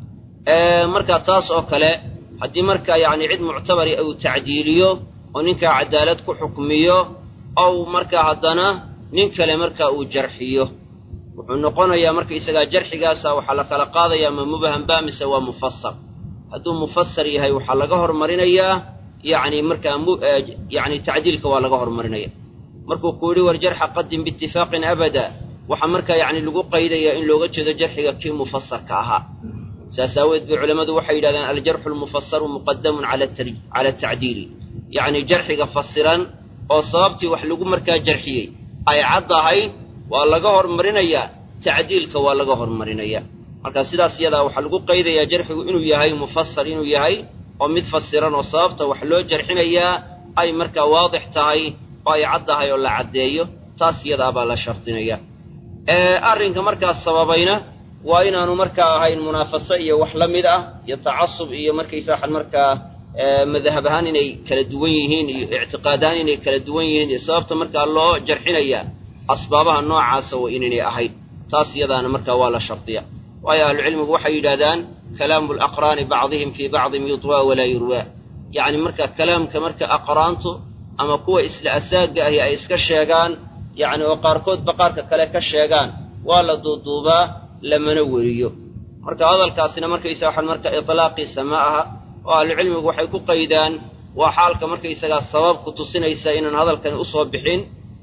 ah marka taas oo kale haddii markaa yacni cid muctabari uu tacdiiliyo oo ninkaa cadaalad ku xukmiyo ow markaa haddana nin kale markaa uu jarxiyo wuxuu noqonayaa markaysagaa jarxigaasa waxaa la kala qaadayaa ma mubhamba mise waa mufasar hadduu mufasar yahay waxaa laga hormarinayaa yacni markaa yani tacdiilka waa laga hormarinaya markuu ku yidhi war jarxa qadim biitifaaqin abada waxaa markaa yacni lagu qaydayaa in looga jeedo jarxiga kii mufasarka ahaa saas aaweed bay culammadu waxay yidhahdeen aljarxu lmufasaru muqadamun cala atacdiili yacni jarxiga fasiran oo sababtii wax lagu markaa jarxiyey ay caddahay waa laga hormarinayaa tacdiilka waa laga hormarinayaa marka sidaas iyadaa waxaa lagu qaydayaa jarxigu inuu yahay mufasar inuu yahay oo mid fasiran oo sababta wax loo jarxinayaa ay markaa waadix tahay oo ay caddahay oo la caddeeyo taas iyadaa baa la shardinaya arrinka markaas sababayna waa inaanu markaa ahayn munaafaso iyo wax la mid ah iyo tacasub iyo markaysa waxan markaa madahab ahaan inay kala duwan yihiin iyo ictiqaad ahaan inay kala duwan yihiin iyo sababta markaa loo jarxinayaa asbaabaha noocaasa waa inaynay ahayn taas iyadaana markaa waa la shardiya waayo ahlucilmigu waxay yidhahdaan kalaamu laqraani bacdihim fii bacdin yudwaa walaa yurwaa yacni marka kalaamka marka aqraantu ama kuwa isla asaaga ahi ay iska sheegaan yacni oo qaarkoodba qaarka kale ka sheegaan waa la duuduubaa lamana weriyo marka hadalkaasina markaysa waxaan marka itlaaqiisa ma aha oo ahlucilmigu waxay ku qaydaan waa xaalka markaysagaa sabab ku tusinaysa inaan hadalkani usoo bixin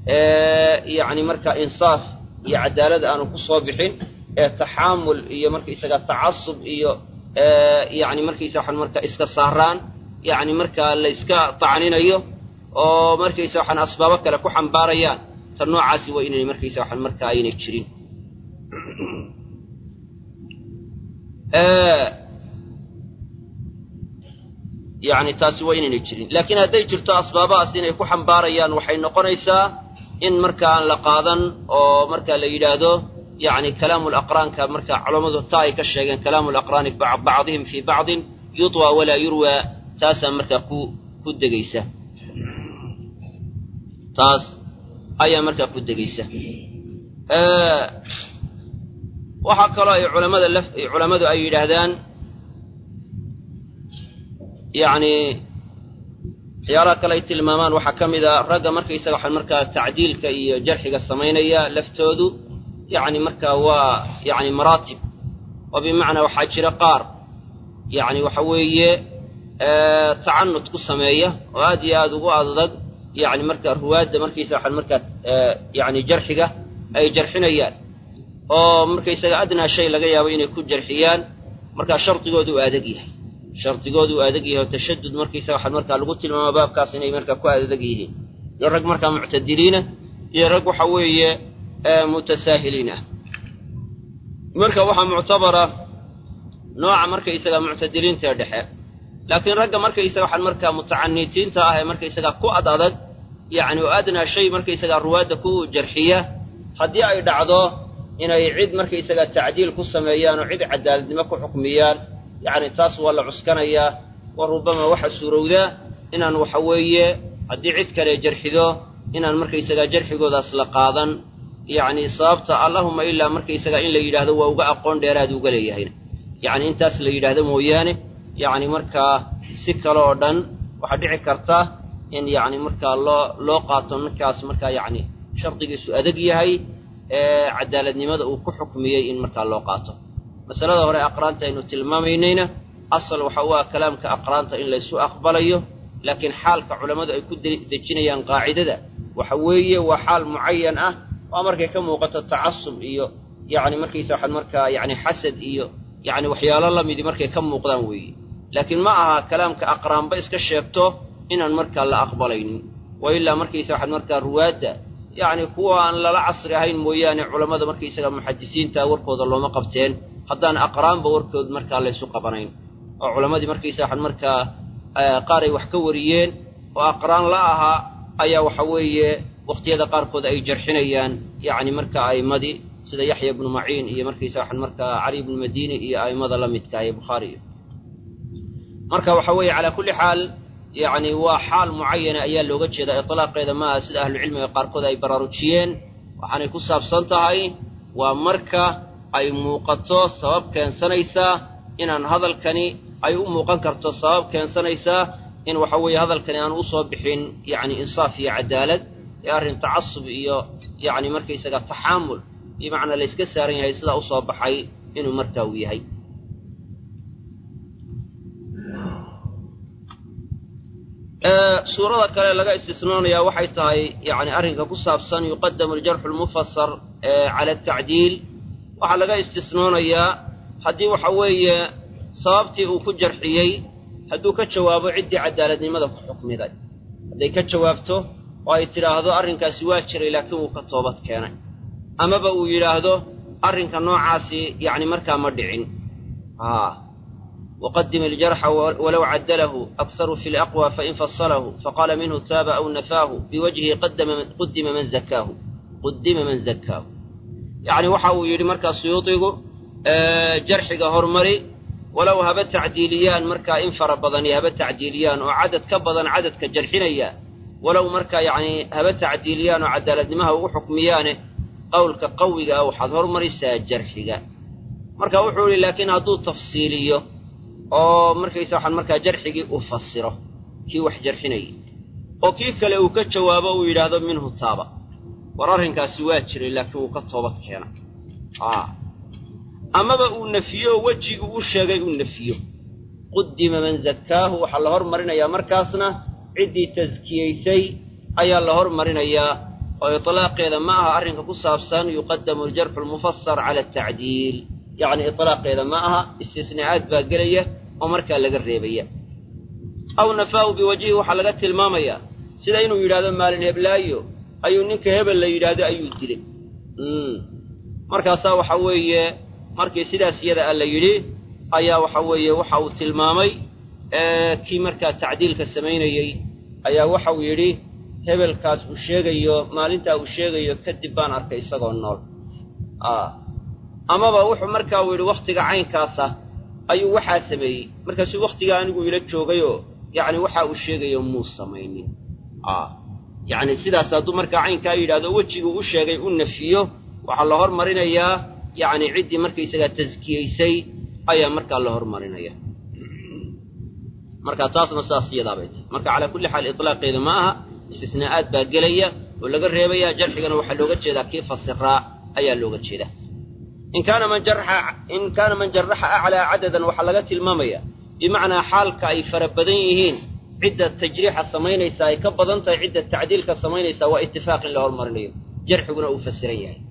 yacni marka insaaf iyo cadaalad aanu ku soo bixin ee taxaamul iyo markaysagaa tacasub iyo yacni markaysa waxaan marka iska saaraan yacni markaa la yska tacninayo oo markaysa waxaan asbaabo kale ku xambaarayaan ta noocaasi waa inay markaysa waxaan marka aynay jirin yacni taasi waa inaynay jirin laakiin hadday jirto asbaabahaas inay ku xambaarayaan waxay noqonaysaa in marka aan la qaadan oo marka la yidhaahdo yacni kalaamu laqraanka marka culammadu taa ay ka sheegeen kalaamu laqraani bacdihim fii bacdin yudwa walaa yurwaa taasaa markaa ku ku degaysa taas ayaa markaa ku degaysa waxaa kaloo ay culamada laf culammadu ay yidhaahdaan yacni waxyaalaha kale ay tilmaamaan waxaa ka mid a ragga markaysaga waxaan markaa tacdiilka iyo jarxiga samaynaya laftoodu yacni markaa waa yacni maraatib oo bimacnaa waxaa jira qaar yacni waxa weeye tacanud ku sameeya oo aad iyo aada ugu adag yacni markaa ruwaadda markaysaga waxaan markaa yacni jarxiga ay jarxinayaan oo markaysaga adnaa shay laga yaabo inay ku jarxiyaan markaa shardigoodu u adag yahay shardigoodu u adag yahay oo tashadud markaysaga waxaan markaa lagu tilmaama baabkaas inay markaa ku adag yihiin iyo rag markaa muctadiliina iyo rag waxa weeye mutasaahiliin ah marka waxaa muctabara nooca markaysaga muctadiliinta ee dhexe laakiin ragga markaysaga waxaan markaa mutacaniitiinta ah ee markaysaga ku ad adag yacni oo adnaa shay markaysaga ruwaadda ku jarxiya haddii ay dhacdo inay cid markaysaga tacdiil ku sameeyaan oo cid cadaaladnimo ku xukmiyaan yacni taas waa la cuskanayaa wa rubama waxa suurowdaa inaan waxa weeye haddii cid kale jarxido inaan markaysaga jarxigoodaas la qaadan yacni sababta allahuma ilaa markaysaga in la yidhaahdo waa uga aqoon dheeraad uga leeyahayna yacni intaas la yidhaahdo mooyaane yacni markaa si kale oo dhan waxaa dhici karta in yacni markaa loo loo qaato ninkaas markaa yacni shardigiisu adag yahay ee cadaaladnimada uu ku xukmiyey in markaa loo qaato masalada hore aqraanta aynu tilmaamaynayna asal waxa u ah kalaamka aqraanta in laysu aqbalayo laakiin xaalka culammadu ay ku dejinayaan qaacidada waxa weeye waa xaal mucayan ah oo markay ka muuqato tacasub iyo yacni markaysa waxaan markaa yacni xasad iyo yacni waxyaalo lamidi markay ka muuqdaan weeye laakiin ma aha kalaamka aqraanba iska sheegto inaan markaa la aqbalaynin wa ilaa markaysa waxaan markaa ruwaadda yacni kuwa aan lala casri ahayn mooyaane culammada markaysaga muxadisiinta warkooda looma qabteen haddaan aqraanba warkood markaa laysu qabanayn oo culammadii markaysa waxaan markaa qaar ay wax ka wariyeen oo aqraan la ahaa ayaa waxa weeye waqtiyada qaarkood ay jarxinayaan yacni marka a'immadii sida yaxya ibnu maciin iyo markaysa waxaan markaa cali ibnu madiini iyo a'immada la midka ee bukhaari marka waxa weeye calaa kulli xaal yacni waa xaal mucayana ayaa looga jeedaa itlaaqeeda ma aha sida ahlucilmiga qaarkood ay baraarujiyeen waxaanay ku saabsan tahay waa marka ay muuqato sabab keensanaysaa inaan hadalkani ay u muuqan karto sabab keensanaysaa in waxa weeye hadalkani aan usoo bixin yacni insaaf iyo cadaalad ee arrin tacasub iyo yacni markaysaga taxaamul bimacnaa la yska saaran yahay sidaa usoo baxay inuu markaa uu yahay suurada kale laga istisnoonayaa waxay tahay yacni arrinka ku saabsan yuqadamu aljarxu almufasar cala atacdiil waxaa laga istisnoonayaa haddii waxa weeye sababtii uu ku jarxiyey hadduu ka jawaabo ciddii cadaaladnimada ku xukmiday hadday ka jawaabto oo ay tidhaahdo arrinkaasi waa jiray laakiin wuu ka toobad keenay amaba uu yidhaahdo arrinka noocaasi yacni markaa ma dhicin وqdim الجرح wlow cadlhu أkثr في الأقوى fain faصlh faqاla minhu taaba أw nafaahu bwجهi qudima man zakaahu qudima man zakaahu yacni waxa uu yidhi markaa suyuudigu jarxiga hormari walow haba tacdiiliyaan markaa in fara badani haba tacdiiliyaan oo cadad ka badan cadadka jarxinaya walow markaa yacni haba tacdiiliyaan oo cadaaladnimaha ugu xukmiyaane qowlka qawiga ah waxaad hormarisaa jarxiga marka wuxuu yihi laakiin hadduu tafsiiliyo oo markaysa waxaan markaa jarxigii uu fasiro kii wax jarxinayay oo kii kale uu ka jawaabo uu yidhaahdo minhu taaba war arrinkaasi waa jiray laakiin wuu ka toobad keenay amaba uu nefiyo oo wejigii u sheegay uu nefiyo qudima man zakkaahu waxaa la hormarinayaa markaasna ciddii taskiyeysay ayaa la hormarinayaa oo itlaaqeeda ma aha arrinka ku saabsan yuqadamu aljarxu almufasar cala atacdiil yacni itlaaqeeda ma aha istisnaacaad baa gelaya oo markaa laga reebaya aw nafaahu biwajhihi waxaa laga tilmaamayaa sida inuu yidhahdo maalin heblaayo ayuu ninka hebel la yidhaahdo ayuu dilay markaasaa waxa weeye markii sidaas iyada a la yidhi ayaa waxa weeye waxa uu tilmaamay kii markaa tacdiilka samaynayey ayaa waxau yidhi hebelkaas uu sheegayo maalintaa uu sheegayo kadib baan arkay isagoo nool amaba wuxuu markaa uu yidhi wakhtiga caynkaasa ayuu waxaa sameeyey markaasuu wakhtigaa anigu ila joogayoo yacni waxa uu sheegayo muu samaynin yacni sidaas hadduu markaa caynkaa yidhahdo wejiguu u sheegay u nefiyo waxaa la hormarinayaa yacni ciddii markaysagaa taskiyeysay ayaa markaa la hormarinaya marka taasna saas iyadaabay tahay marka calaa kulli xaal itlaaqeeda ma aha istisnaa'aad baa gelaya oo laga reebaya jarxigana waxaa looga jeedaa kii fasiraa ayaa looga jeedaa in kaana man jaraxa in kaana man jaraxa aclaa cadadan waxaa laga tilmaamaya bimacnaa xaalka ay fara badan yihiin cidda tajriixa samaynaysa ay ka badan tahay cidda tacdiilka samaynaysa waa itifaaq in la hormarinayo jarxiguna uu fasiran yahay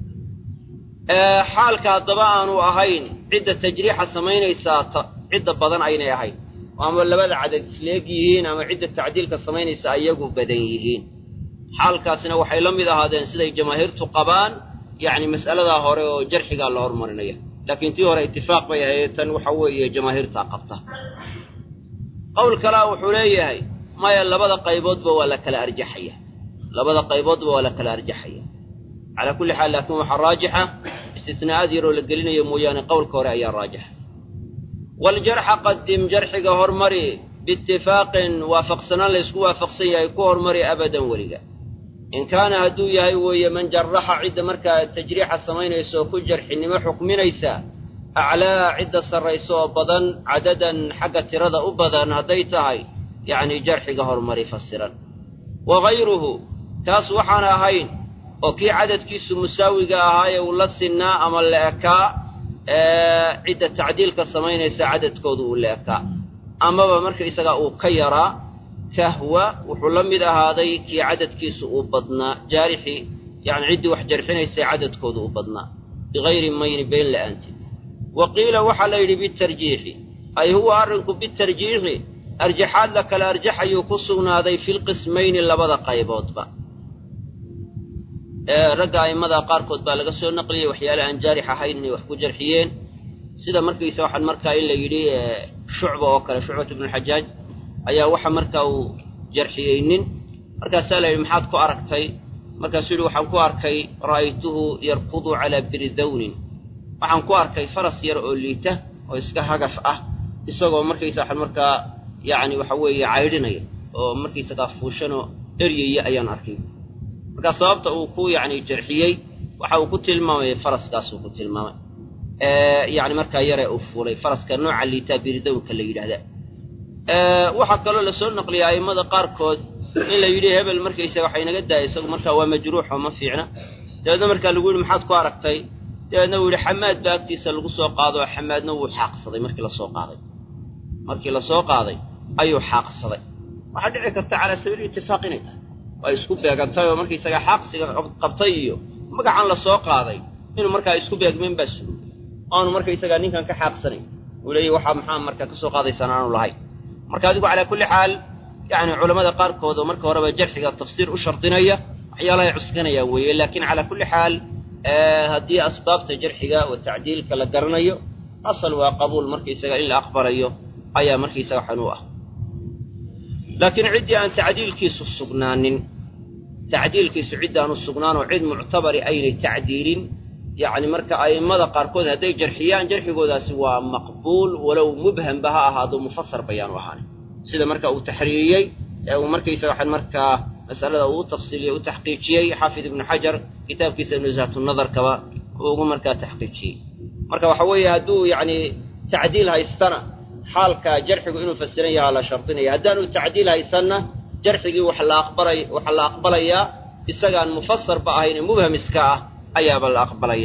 xaalka haddaba aanu ahayn cidda tajriixa samaynaysaa cidda badan aynay ahayn ama labada cadad isleeg yihiin ama cidda tacdiilka samaynaysa ayagu badan yihiin xaalkaasina waxay la mid ahaadeen siday jamaahiirtu qabaan yacni mas'aladaa hore oo jarxigaa la hormarinaya laakiin tii hore itifaaq bay ahayd tan waxa weeye jamaahiirtaa qabta qowl kalea wuxuu leeyahay maya labada qayboodba waa la kala arjaxaya labada qayboodba waa la kala arjaxaya calaa kulli xaal laakiin waxaa raajixa istisnaa'aad yaroo la gelinayo mooyaane qowlka hore ayaa raajixa waljarxa qadim jarxiga hormari biitifaaqin waafaqsanaan laysku waafaqsan yahay ku hormari abadan weliga in kaana hadduu yahay weeye man jaraxa cidda markaa tajriixa samaynaysa oo ku jarxinimo xukminaysa aclaa cidda sarraysa oo badan cadadan xagga tirada u badan hadday tahay yacni jarxiga hormari fasiran wa gayruhu taas waxaan ahayn oo kii cadadkiisu musaawiga ahaa ee uu la sinnaa ama la ekaa cidda tacdiilka samaynaysa cadadkoodu uu la ekaa amaba marka isagaa uu ka yaraa kahwa wuxuu la mid ahaaday kii cadadkiisu uu badnaa jaarixii yani ciddii wax jarxinaysay cadadkoodu uu badnaa bigayri mayni been la'aanteed wa qiila waxaa la yidhi bitarjiixi ay huwa arrinku bitarjiixi arjaxaad la kala arjaxayuu ku sugnaaday filqismayni labada qayboodba ragga a'immada qaarkood baa laga soo naqliyey waxyaale aan jaarix ahayn inay wax ku jarxiyeen sida markaysa waxaan markaa in la yidhi shucba oo kale shucbat ibnuxajaaj ayaa waxa markaa uu jarxiyey nin markaasaa la yidhi maxaad ku aragtay markaasuu yidhi waxaan ku arkay ra'aytuhu yarkudu calaa biridawnin waxaan ku arkay faras yar oo liita oo iska hagaf ah isagoo markaysa waxaan markaa yacni waxa weeye caydhinaya oo markaysagaa fuushanoo eryaya ayaan arkay markaa sababta uu ku yacni jarxiyey waxa uu ku tilmaamay faraskaasuu ku tilmaamay yacni markaa yaree uu fuulay faraska nooca liitaa biridawnka la yidhaahda waxaa kaloo lasoo naqliyay a'immada qaarkood in la yidhi hebel markaysaga waxa inaga daaya isagu markaa waa majruuxoo ma fiicna dabeedna markaa lagu yidhi maxaad ku aragtay dabeedna uu yidhi xamaad baa agtiisa lagu soo qaado oo xamaadna wuu xaaqsaday markii lasoo qaaday markii lasoo qaaday ayuu xaaqsaday waxaa dhici karta calaa sabiili itifaaq inay tahay ay isku beegantay oo markaysaga xaaqsiga qabtay iyo magacan lasoo qaaday inuu markaa isku beegmeen baa sugo aanu markaysagaa ninkan ka xaaqsanayn uu leeyahy waxaa maxaa markaa ka soo qaadaysaan aanu lahayn marka adigu calaa kulli xaal yacni culammada qaarkood oo marka horeba jarxiga tafsiir u shardinaya waxyaalahay cuskanayaan weeye laakiin calaa kulli xaal haddii asbaabta jarxiga oo tacdiilka la garanayo asal waa qabuul markaysaga in la aqbalayo ayaa markaysaga xan u ah laakiin ciddii aan tacdiilkiisu sugnaanin tacdiilkiisu ciddaanu sugnaan oo cid muctabari aynay tacdiilin yacni marka a'immada qaarkood hadday jarxiyaan jarxigoodaasi waa maqbuul walow mubhamba ha ahaado mufasar bayaanu ahaanin sida marka uu taxriiriyey ee uu markaysaga waxaan markaa masalada uu u tafsiiliyey u taxqiijiyey xaafid ibnu xajar kitaabkiisa nusahatunnadarkaba uu ugu markaa taxqiijiyey marka waxa weeye hadduu yacni tacdiil haystana xaalka jarxigu inuu fasiran yahaa la shardinaya haddaanu tacdiil haysanna jarxigii wax la aqbalay waxaa la aqbalayaa isagaan mufasarba ahayn ee mubham iska ah ayaaba la aqbalaya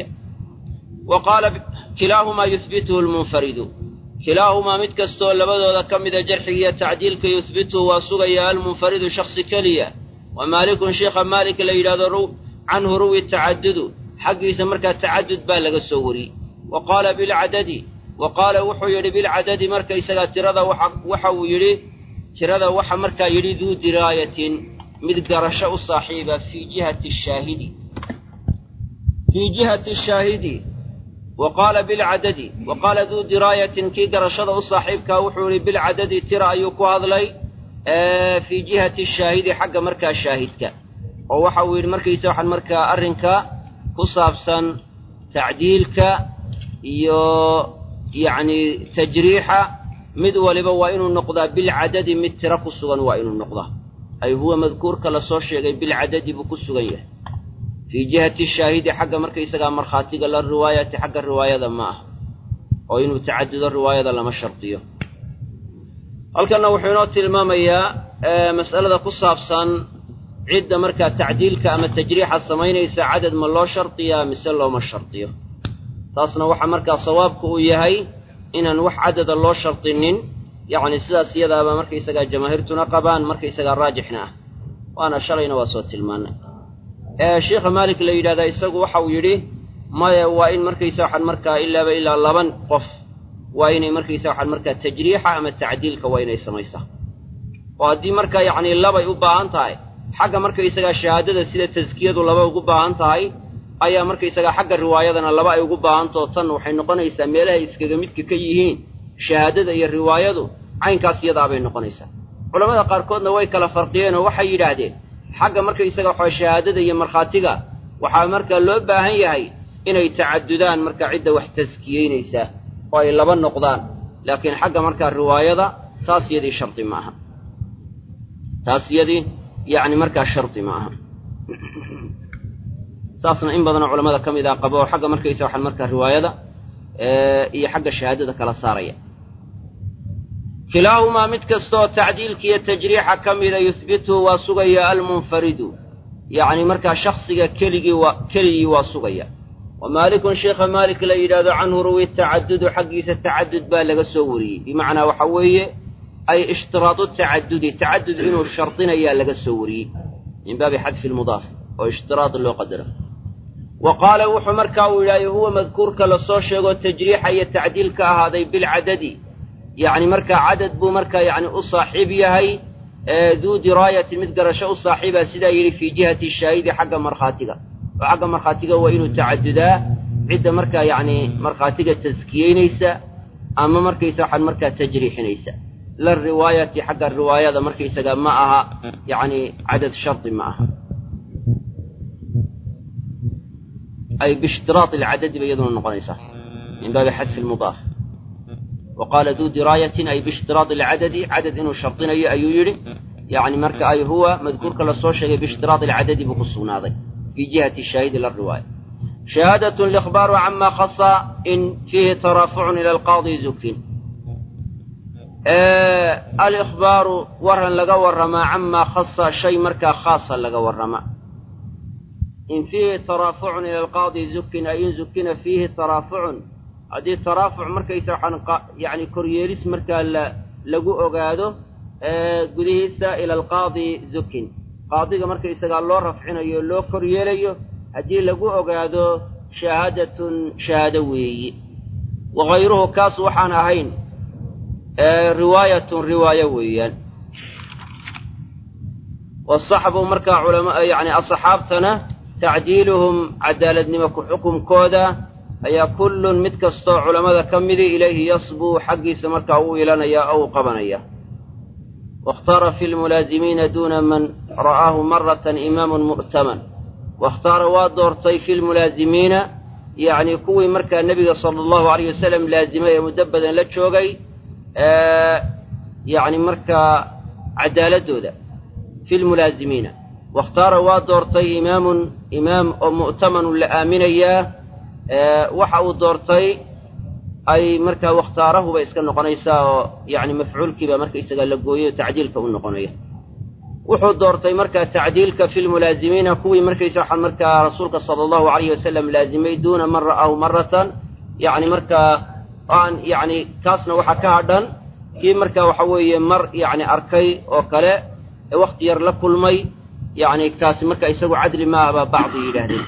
wa qaala kilaahumaa yuhbituhu lmunfaridu kilaahumaa mid kastoo labadooda ka mida jarxigiiyo tacdiilka yuhbituhu waa sugaya almunfaridu shaksi keliya wa maalikun sheikha maalik la yidhahdo canhu ruwi tacadudu xaggiisa markaa tacadud baa laga soo wariyey wa qaala bilcadadi wa qaala wuxuu yidhi bilcadadi markaysagaa tirada waxa uu yidhi tirada waxa markaa yidhi duu diraayatin mid garasho u saaxiiba fii jihati shaahidi fii jihati shaahidi wa qaala bilcadadi wa qaala duu diraayatin kii garashada u saaxiibkaa wuxuu yidhi bilcadadi tira ayuu ku hadlay fii jihati shaahidi xagga markaa shaahidka oo waxa uu yidhi markaysa waxaan markaa arrinka ku saabsan tacdiilka iyo yacni tajriixa mid waliba waa inuu noqdaa bilcadadi mid tiro ku sugan waa inuu noqdaa ay huwa madkuurka lasoo sheegay bilcadadi buu ku sugan yahay fii jihati shaahidi xagga markaysagaa markhaatiga la riwaayati xagga riwaayada ma ah oo inuu tacadudo riwaayada lama shardiyo halkanna wuxuu inoo tilmaamayaa mas'alada ku saabsan cidda markaa tacdiilka ama tajriixa samaynaysa cadad ma loo shardiyaa mise looma shardiyo taasna waxaa markaa sawaabku uu yahay inaan wax cadada loo shardinin yacni sidaas iyadaaba markaysagaa jamaahiirtuna qabaan markaysagaa raajixna ah waana shalayna waa soo tilmaanay sheikha maalik la yidhahdaa isagu waxa uu yidhi maya waa in markaysa waxaan markaa ilaaba ilaa laban qof waa inay markaysa waxaan markaa tajriixa ama tacdiilka waa inay samaysaa oo haddii markaa yacni labay u baahan tahay xagga markaysagaa shahaadada sida taskiyadu laba ugu baahan tahay ayaa markaysagaa xagga riwaayadana laba ay ugu baahantao tan waxay noqonaysaa meelahay iskaga midka ka yihiin shahaadada iyo riwaayadu caynkaas iyadaabay noqonaysaa culammada qaarkoodna way kala farqiyeen oo waxay yidhaahdeen xagga markaysaga waxaa shahaadada iyo markhaatiga waxaa markaa loo baahan yahay inay tacadudaan markaa cidda wax taskiyeynaysaa oo ay laba noqdaan laakiin xagga markaa riwaayada taas yadii shardi ma aha taas yadii yacni markaa shardi ma aha saasna in badanoo culamada ka mid ah qabo oo xagga markaysa waxaan markaa riwaayada iyo xagga shahaadada kala saaraya kilaahumaa mid kastaoo tacdiilka iyo tajriixa ka mida yuhbituhu waa sugaya almunfaridu yacni markaa shaksiga keligii waa keligii waa sugaya wa maalikun sheikha maalik la yidhahdo canhu ruwi tacadudu xaggiisa tacadud baa laga soo wariyey bimacnaa waxa weeye ay ishtiraadu tacadudi tacadud inuu shardinayaa laga soo wariyey min baabi xadfi lmudaaf oo ishtiraad loo qadaro wa qaala wuxuu markaa uu yidhahday huwa madkuurka lasoo sheego tajriixa iyo tacdiil ka ahaaday bilcadadi yacni markaa cadad buu markaa yacni u saaxiib yahay duu diraayati mid garasho u saaxiiba sidaa yidhi fii jihati shaahidi xagga markhaatiga oo xagga markhaatiga waa inuu tacadudaa cidda markaa yacni markhaatiga taskiyeynaysa ama markaysa waxaan markaa tajriixinaysa la riwaayati xagga riwaayada markaysaga ma aha yacni cadad shardi ma aha ay biishtiraad alcadadi bay iyaduna noqonaysaa min baabi xadfi lmudaaf wa qaala duu diraayatin ay biishtiraad alcadadi cadad inuu shardinayo ayuu yidhi yacni marka ay huwa madkuurka lasoo sheegay biishtiraad alcadadi buu ku sugnaaday fii jihati shaahidi la riwaaya shahaadat likhbaaru cama khasa in fiihi taraafucun ila alqaadi zukin alikhbaaru waran laga warramaa camaa khasa shay markaa khaasa laga warramaa in fiihi taraafucun ila alqaadi zukin ay in zukina fiihi taraafucun haddii taraafuc markaysa waxaan yacni koryeelis markaa la lagu ogaado gudihiisa ila alqaadi zukin qaadiga markaysagaa loo rafcinayo loo koryeelayo haddii lagu ogaado shahaadatun shahaado weeyi wakayruhu kaas waxaan ahayn riwaayatun riwaayo weeyaan wasaxbu markaa culama yacni asxaabtana tacdiiluhum cadaaladnimo ku xukumkooda ayaa kullun mid kastoo culammada ka midi ilayhi yasbuu xaggiisa markaa u ilanaya oo u qabanaya waاkhtaara fi lmulaazimiina duuna man ra'aahu maratan imaamun mu'taman waاkhtaara waa doortay fi lmulaazimiina yacni kuwii markaa nebiga sala allahu alayh wasalam laazimay ee muddo badan la joogay yacni markaa cadaaladooda fi lmulaazimiina waاkhtaara waa doortay imaamun imaam oo mu'tamanun la aaminayaa waxa uu doortay ay markaa wakhtaarahu bay iska noqonaysaa oo yacni mafcuulkiiba markaysaga la gooyo tacdiilka u noqonaya wuxuu doortay markaa tacdiilka fi lmulaazimiina kuwii markaysa waxaa markaa rasuulka sala allahu alayhi wasalam laazimay duuna man ra'aahu maratan yacni markaa aan yacni kaasna waxaa ka hadhan kii markaa waxa weeye mar yacni arkay oo kale ee wakhti yar la kulmay yacni kaasi marka isagu cadli ma ah baa bacdi yidhaahdeen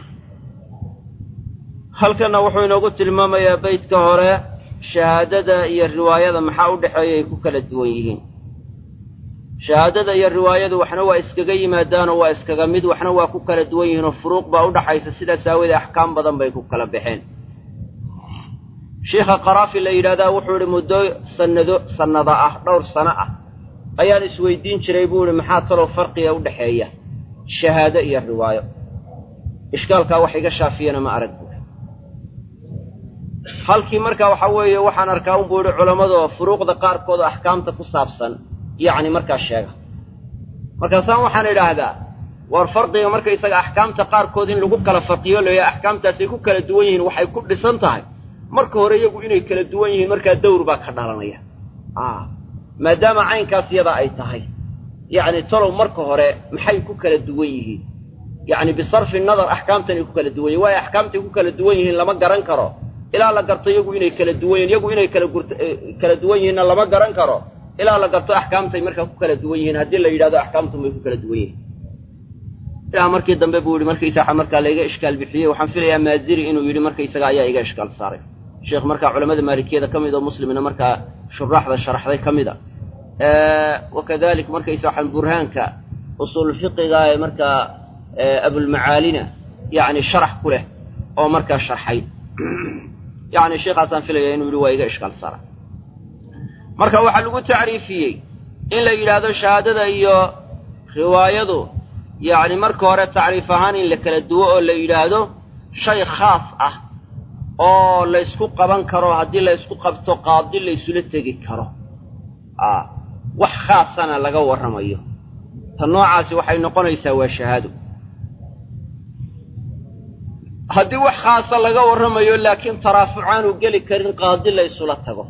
halkanna wuxuu inoogu tilmaamayaa beydka hore shahaadada iyo riwaayada maxaa u dhexeeya ay ku kala duwan yihiin shahaadada iyo riwaayadu waxna waa iskaga yimaadaanoo waa iskaga mid waxna waa ku kala duwan yihiinoo furuuq baa u dhaxaysa sidaas aawoodee axkaam badan bay ku kala baxeen sheikha qaraafi la yidhahdaa wuxuu idhi muddo sanado sannada ah dhowr sano ah ayaan isweydiin jiray buu ihi maxaa talow farqiga u dhexeeya shahaado iyo riwaayo ishkaalkaa wax iga shaafiyana ma arag buui halkii markaa waxaa weeye waxaan arkaa un buu ihi culammadu furuuqda qaarkood oo axkaamta ku saabsan yacni markaa sheega markaasaan waxaan idhaahdaa war farqiga markaysaga axkaamta qaarkood in lagu kala farqiyo leeya axkaamtaasay ku kala duwan yihiin waxay ku dhisan tahay marka hore iyagu inay kala duwan yihiin markaa dawr baa ka dhalanaya maadaama caynkaas yada ay tahay yacni talow marka hore maxay ku kala duwan yihiin yacni bisarfi nadar axkaamtanay ku kala duwan yihin waayo axkaamtay ku kala duwan yihiin lama garan karo ilaa la garto iyagu inay kala duwan yihin iyagu inay kala gur kala duwan yihiinna lama garan karo ilaa la garto axkaamtay markaa ku kala duwan yihiin haddii la yidhahdo axkaamtun bay ku kala duwan yihiin ilaa markii dambe buu yihi markaysaga markaa laiga ishkaal bixiyey waxaan filayaa maaziri inuu yidhi markaysaga ayaa iga ishkaal saaray sheekh markaa culamada maalikiyada ka mid oo muslimna markaa shuraaxda sharaxday ka mid a wakadalik markaysa waxaan burhaanka usuul fiqiga ee markaa abulmacaalina yacni sharax ku leh oo markaa sharxay yacni sheekhaasaan filaya inuu yidhi waa iga ishkaal saaray marka waxaa lagu tacriifiyey in la yidhaahdo shahaadada iyo riwaayadu yacni marka hore tacriif ahaan in la kala duwo oo la yidhaahdo shay khaas ah oo laysku qaban karo haddii laysku qabto qaadi laysula tegi karo a wax khaasana laga warramayo ta noocaasi waxay noqonaysaa waa shahaado haddii wax khaasa laga warramayo laakiin taraafucaanu geli karin qaadi laysula tago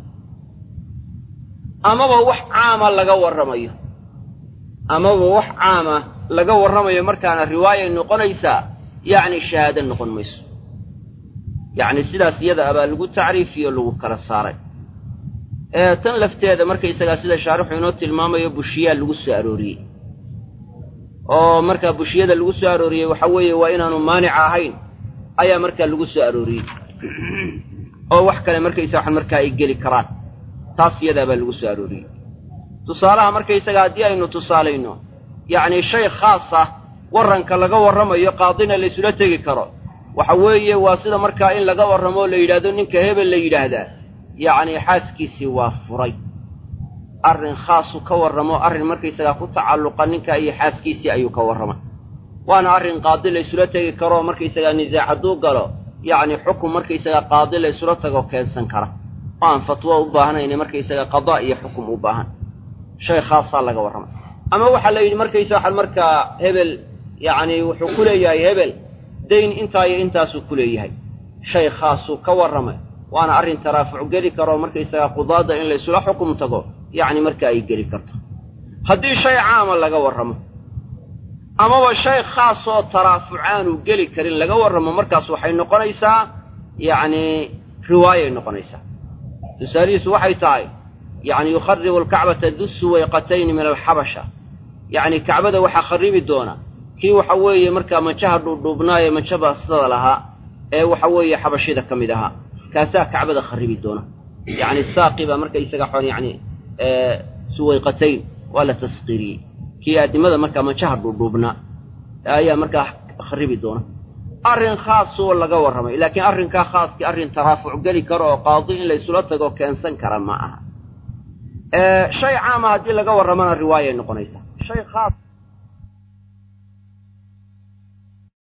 amaba wax caama laga warramayo amaba wax caama laga warramayo markaana riwaayay noqonaysaa yacni shahaado noqon mayso yacni sidaas iyada abaa lagu tacriifiyo lagu kala saaray ee tan lafteeda markaysagaa sida shaarixu inoo tilmaamayo bushiyaa lagu soo arooriyey oo markaa bushiyada lagu soo arooriyey waxa weeye waa inaanu maanica ahayn ayaa markaa lagu soo arooriyey oo wax kale markaysa waxan markaa ay geli karaan taas iyadaa baa lagu soo arooriyey tusaalaha markaysaga haddii aynu tusaalayno yacni shay khaas ah warranka laga warramayo qaadina laysula tegi karo waxa weeye waa sida markaa in laga warramo oo la yidhaahdo ninka hebel la yidhaahdaa yacni xaaskiisii waa furay arrin khaasu ka warramo arrin markaysagaa ku tacalluqa ninka iyo xaaskiisii ayuu ka warramay waana arrin qaadi laysula tegi karoo markaysagaa nisaac hadduu galo yacni xukun markaysagaa qaadi laysula tago keensan kara oo aan fatwo u baahnayne markaysagaa qadaa iyo xukum u baahan shay khaasaa laga warramay ama waxaa la yidhi markaysa waxaan markaa hebel yacni wuxuu ku leeyahay hebel dayn intaa iyo intaasuu ku leeyahay shay khaasuu ka warramay waana arrin taraafuc geli karoo markaysagaa qudaadda in laysula xukum tago yacni marka ay geli karto haddii shay caama laga warramo amaba shay khaas oo taraafuc aanu geli karin laga warramo markaas waxay noqonaysaa yacni riwaayay noqonaysaa tusaalihiisu waxay tahay yacni yukharibu alkacbata du suwayqatayni min alxabasha yacni kacbada waxaa kharibi doona kii waxa weeye markaa manjaha dhuudhuubnaa ee manja baastada lahaa ee waxa weeye xabashida ka mid ahaa kaasaa kacbada kharibi doona yacni saaqi baa markaysaga xon yacni suwayqatayn waa la tasqiiriyey kii aadimada markaa manjaha dhuudhuubnaa ayaa markaa kharibi doona arrin khaasoo laga warramay laakiin arrinkaa khaaskii arrin taraafuc geli karo oo qaadi in laysula tago keensan kara ma aha shay caama haddii laga warramana riwaayay noqonaysaa shay khaas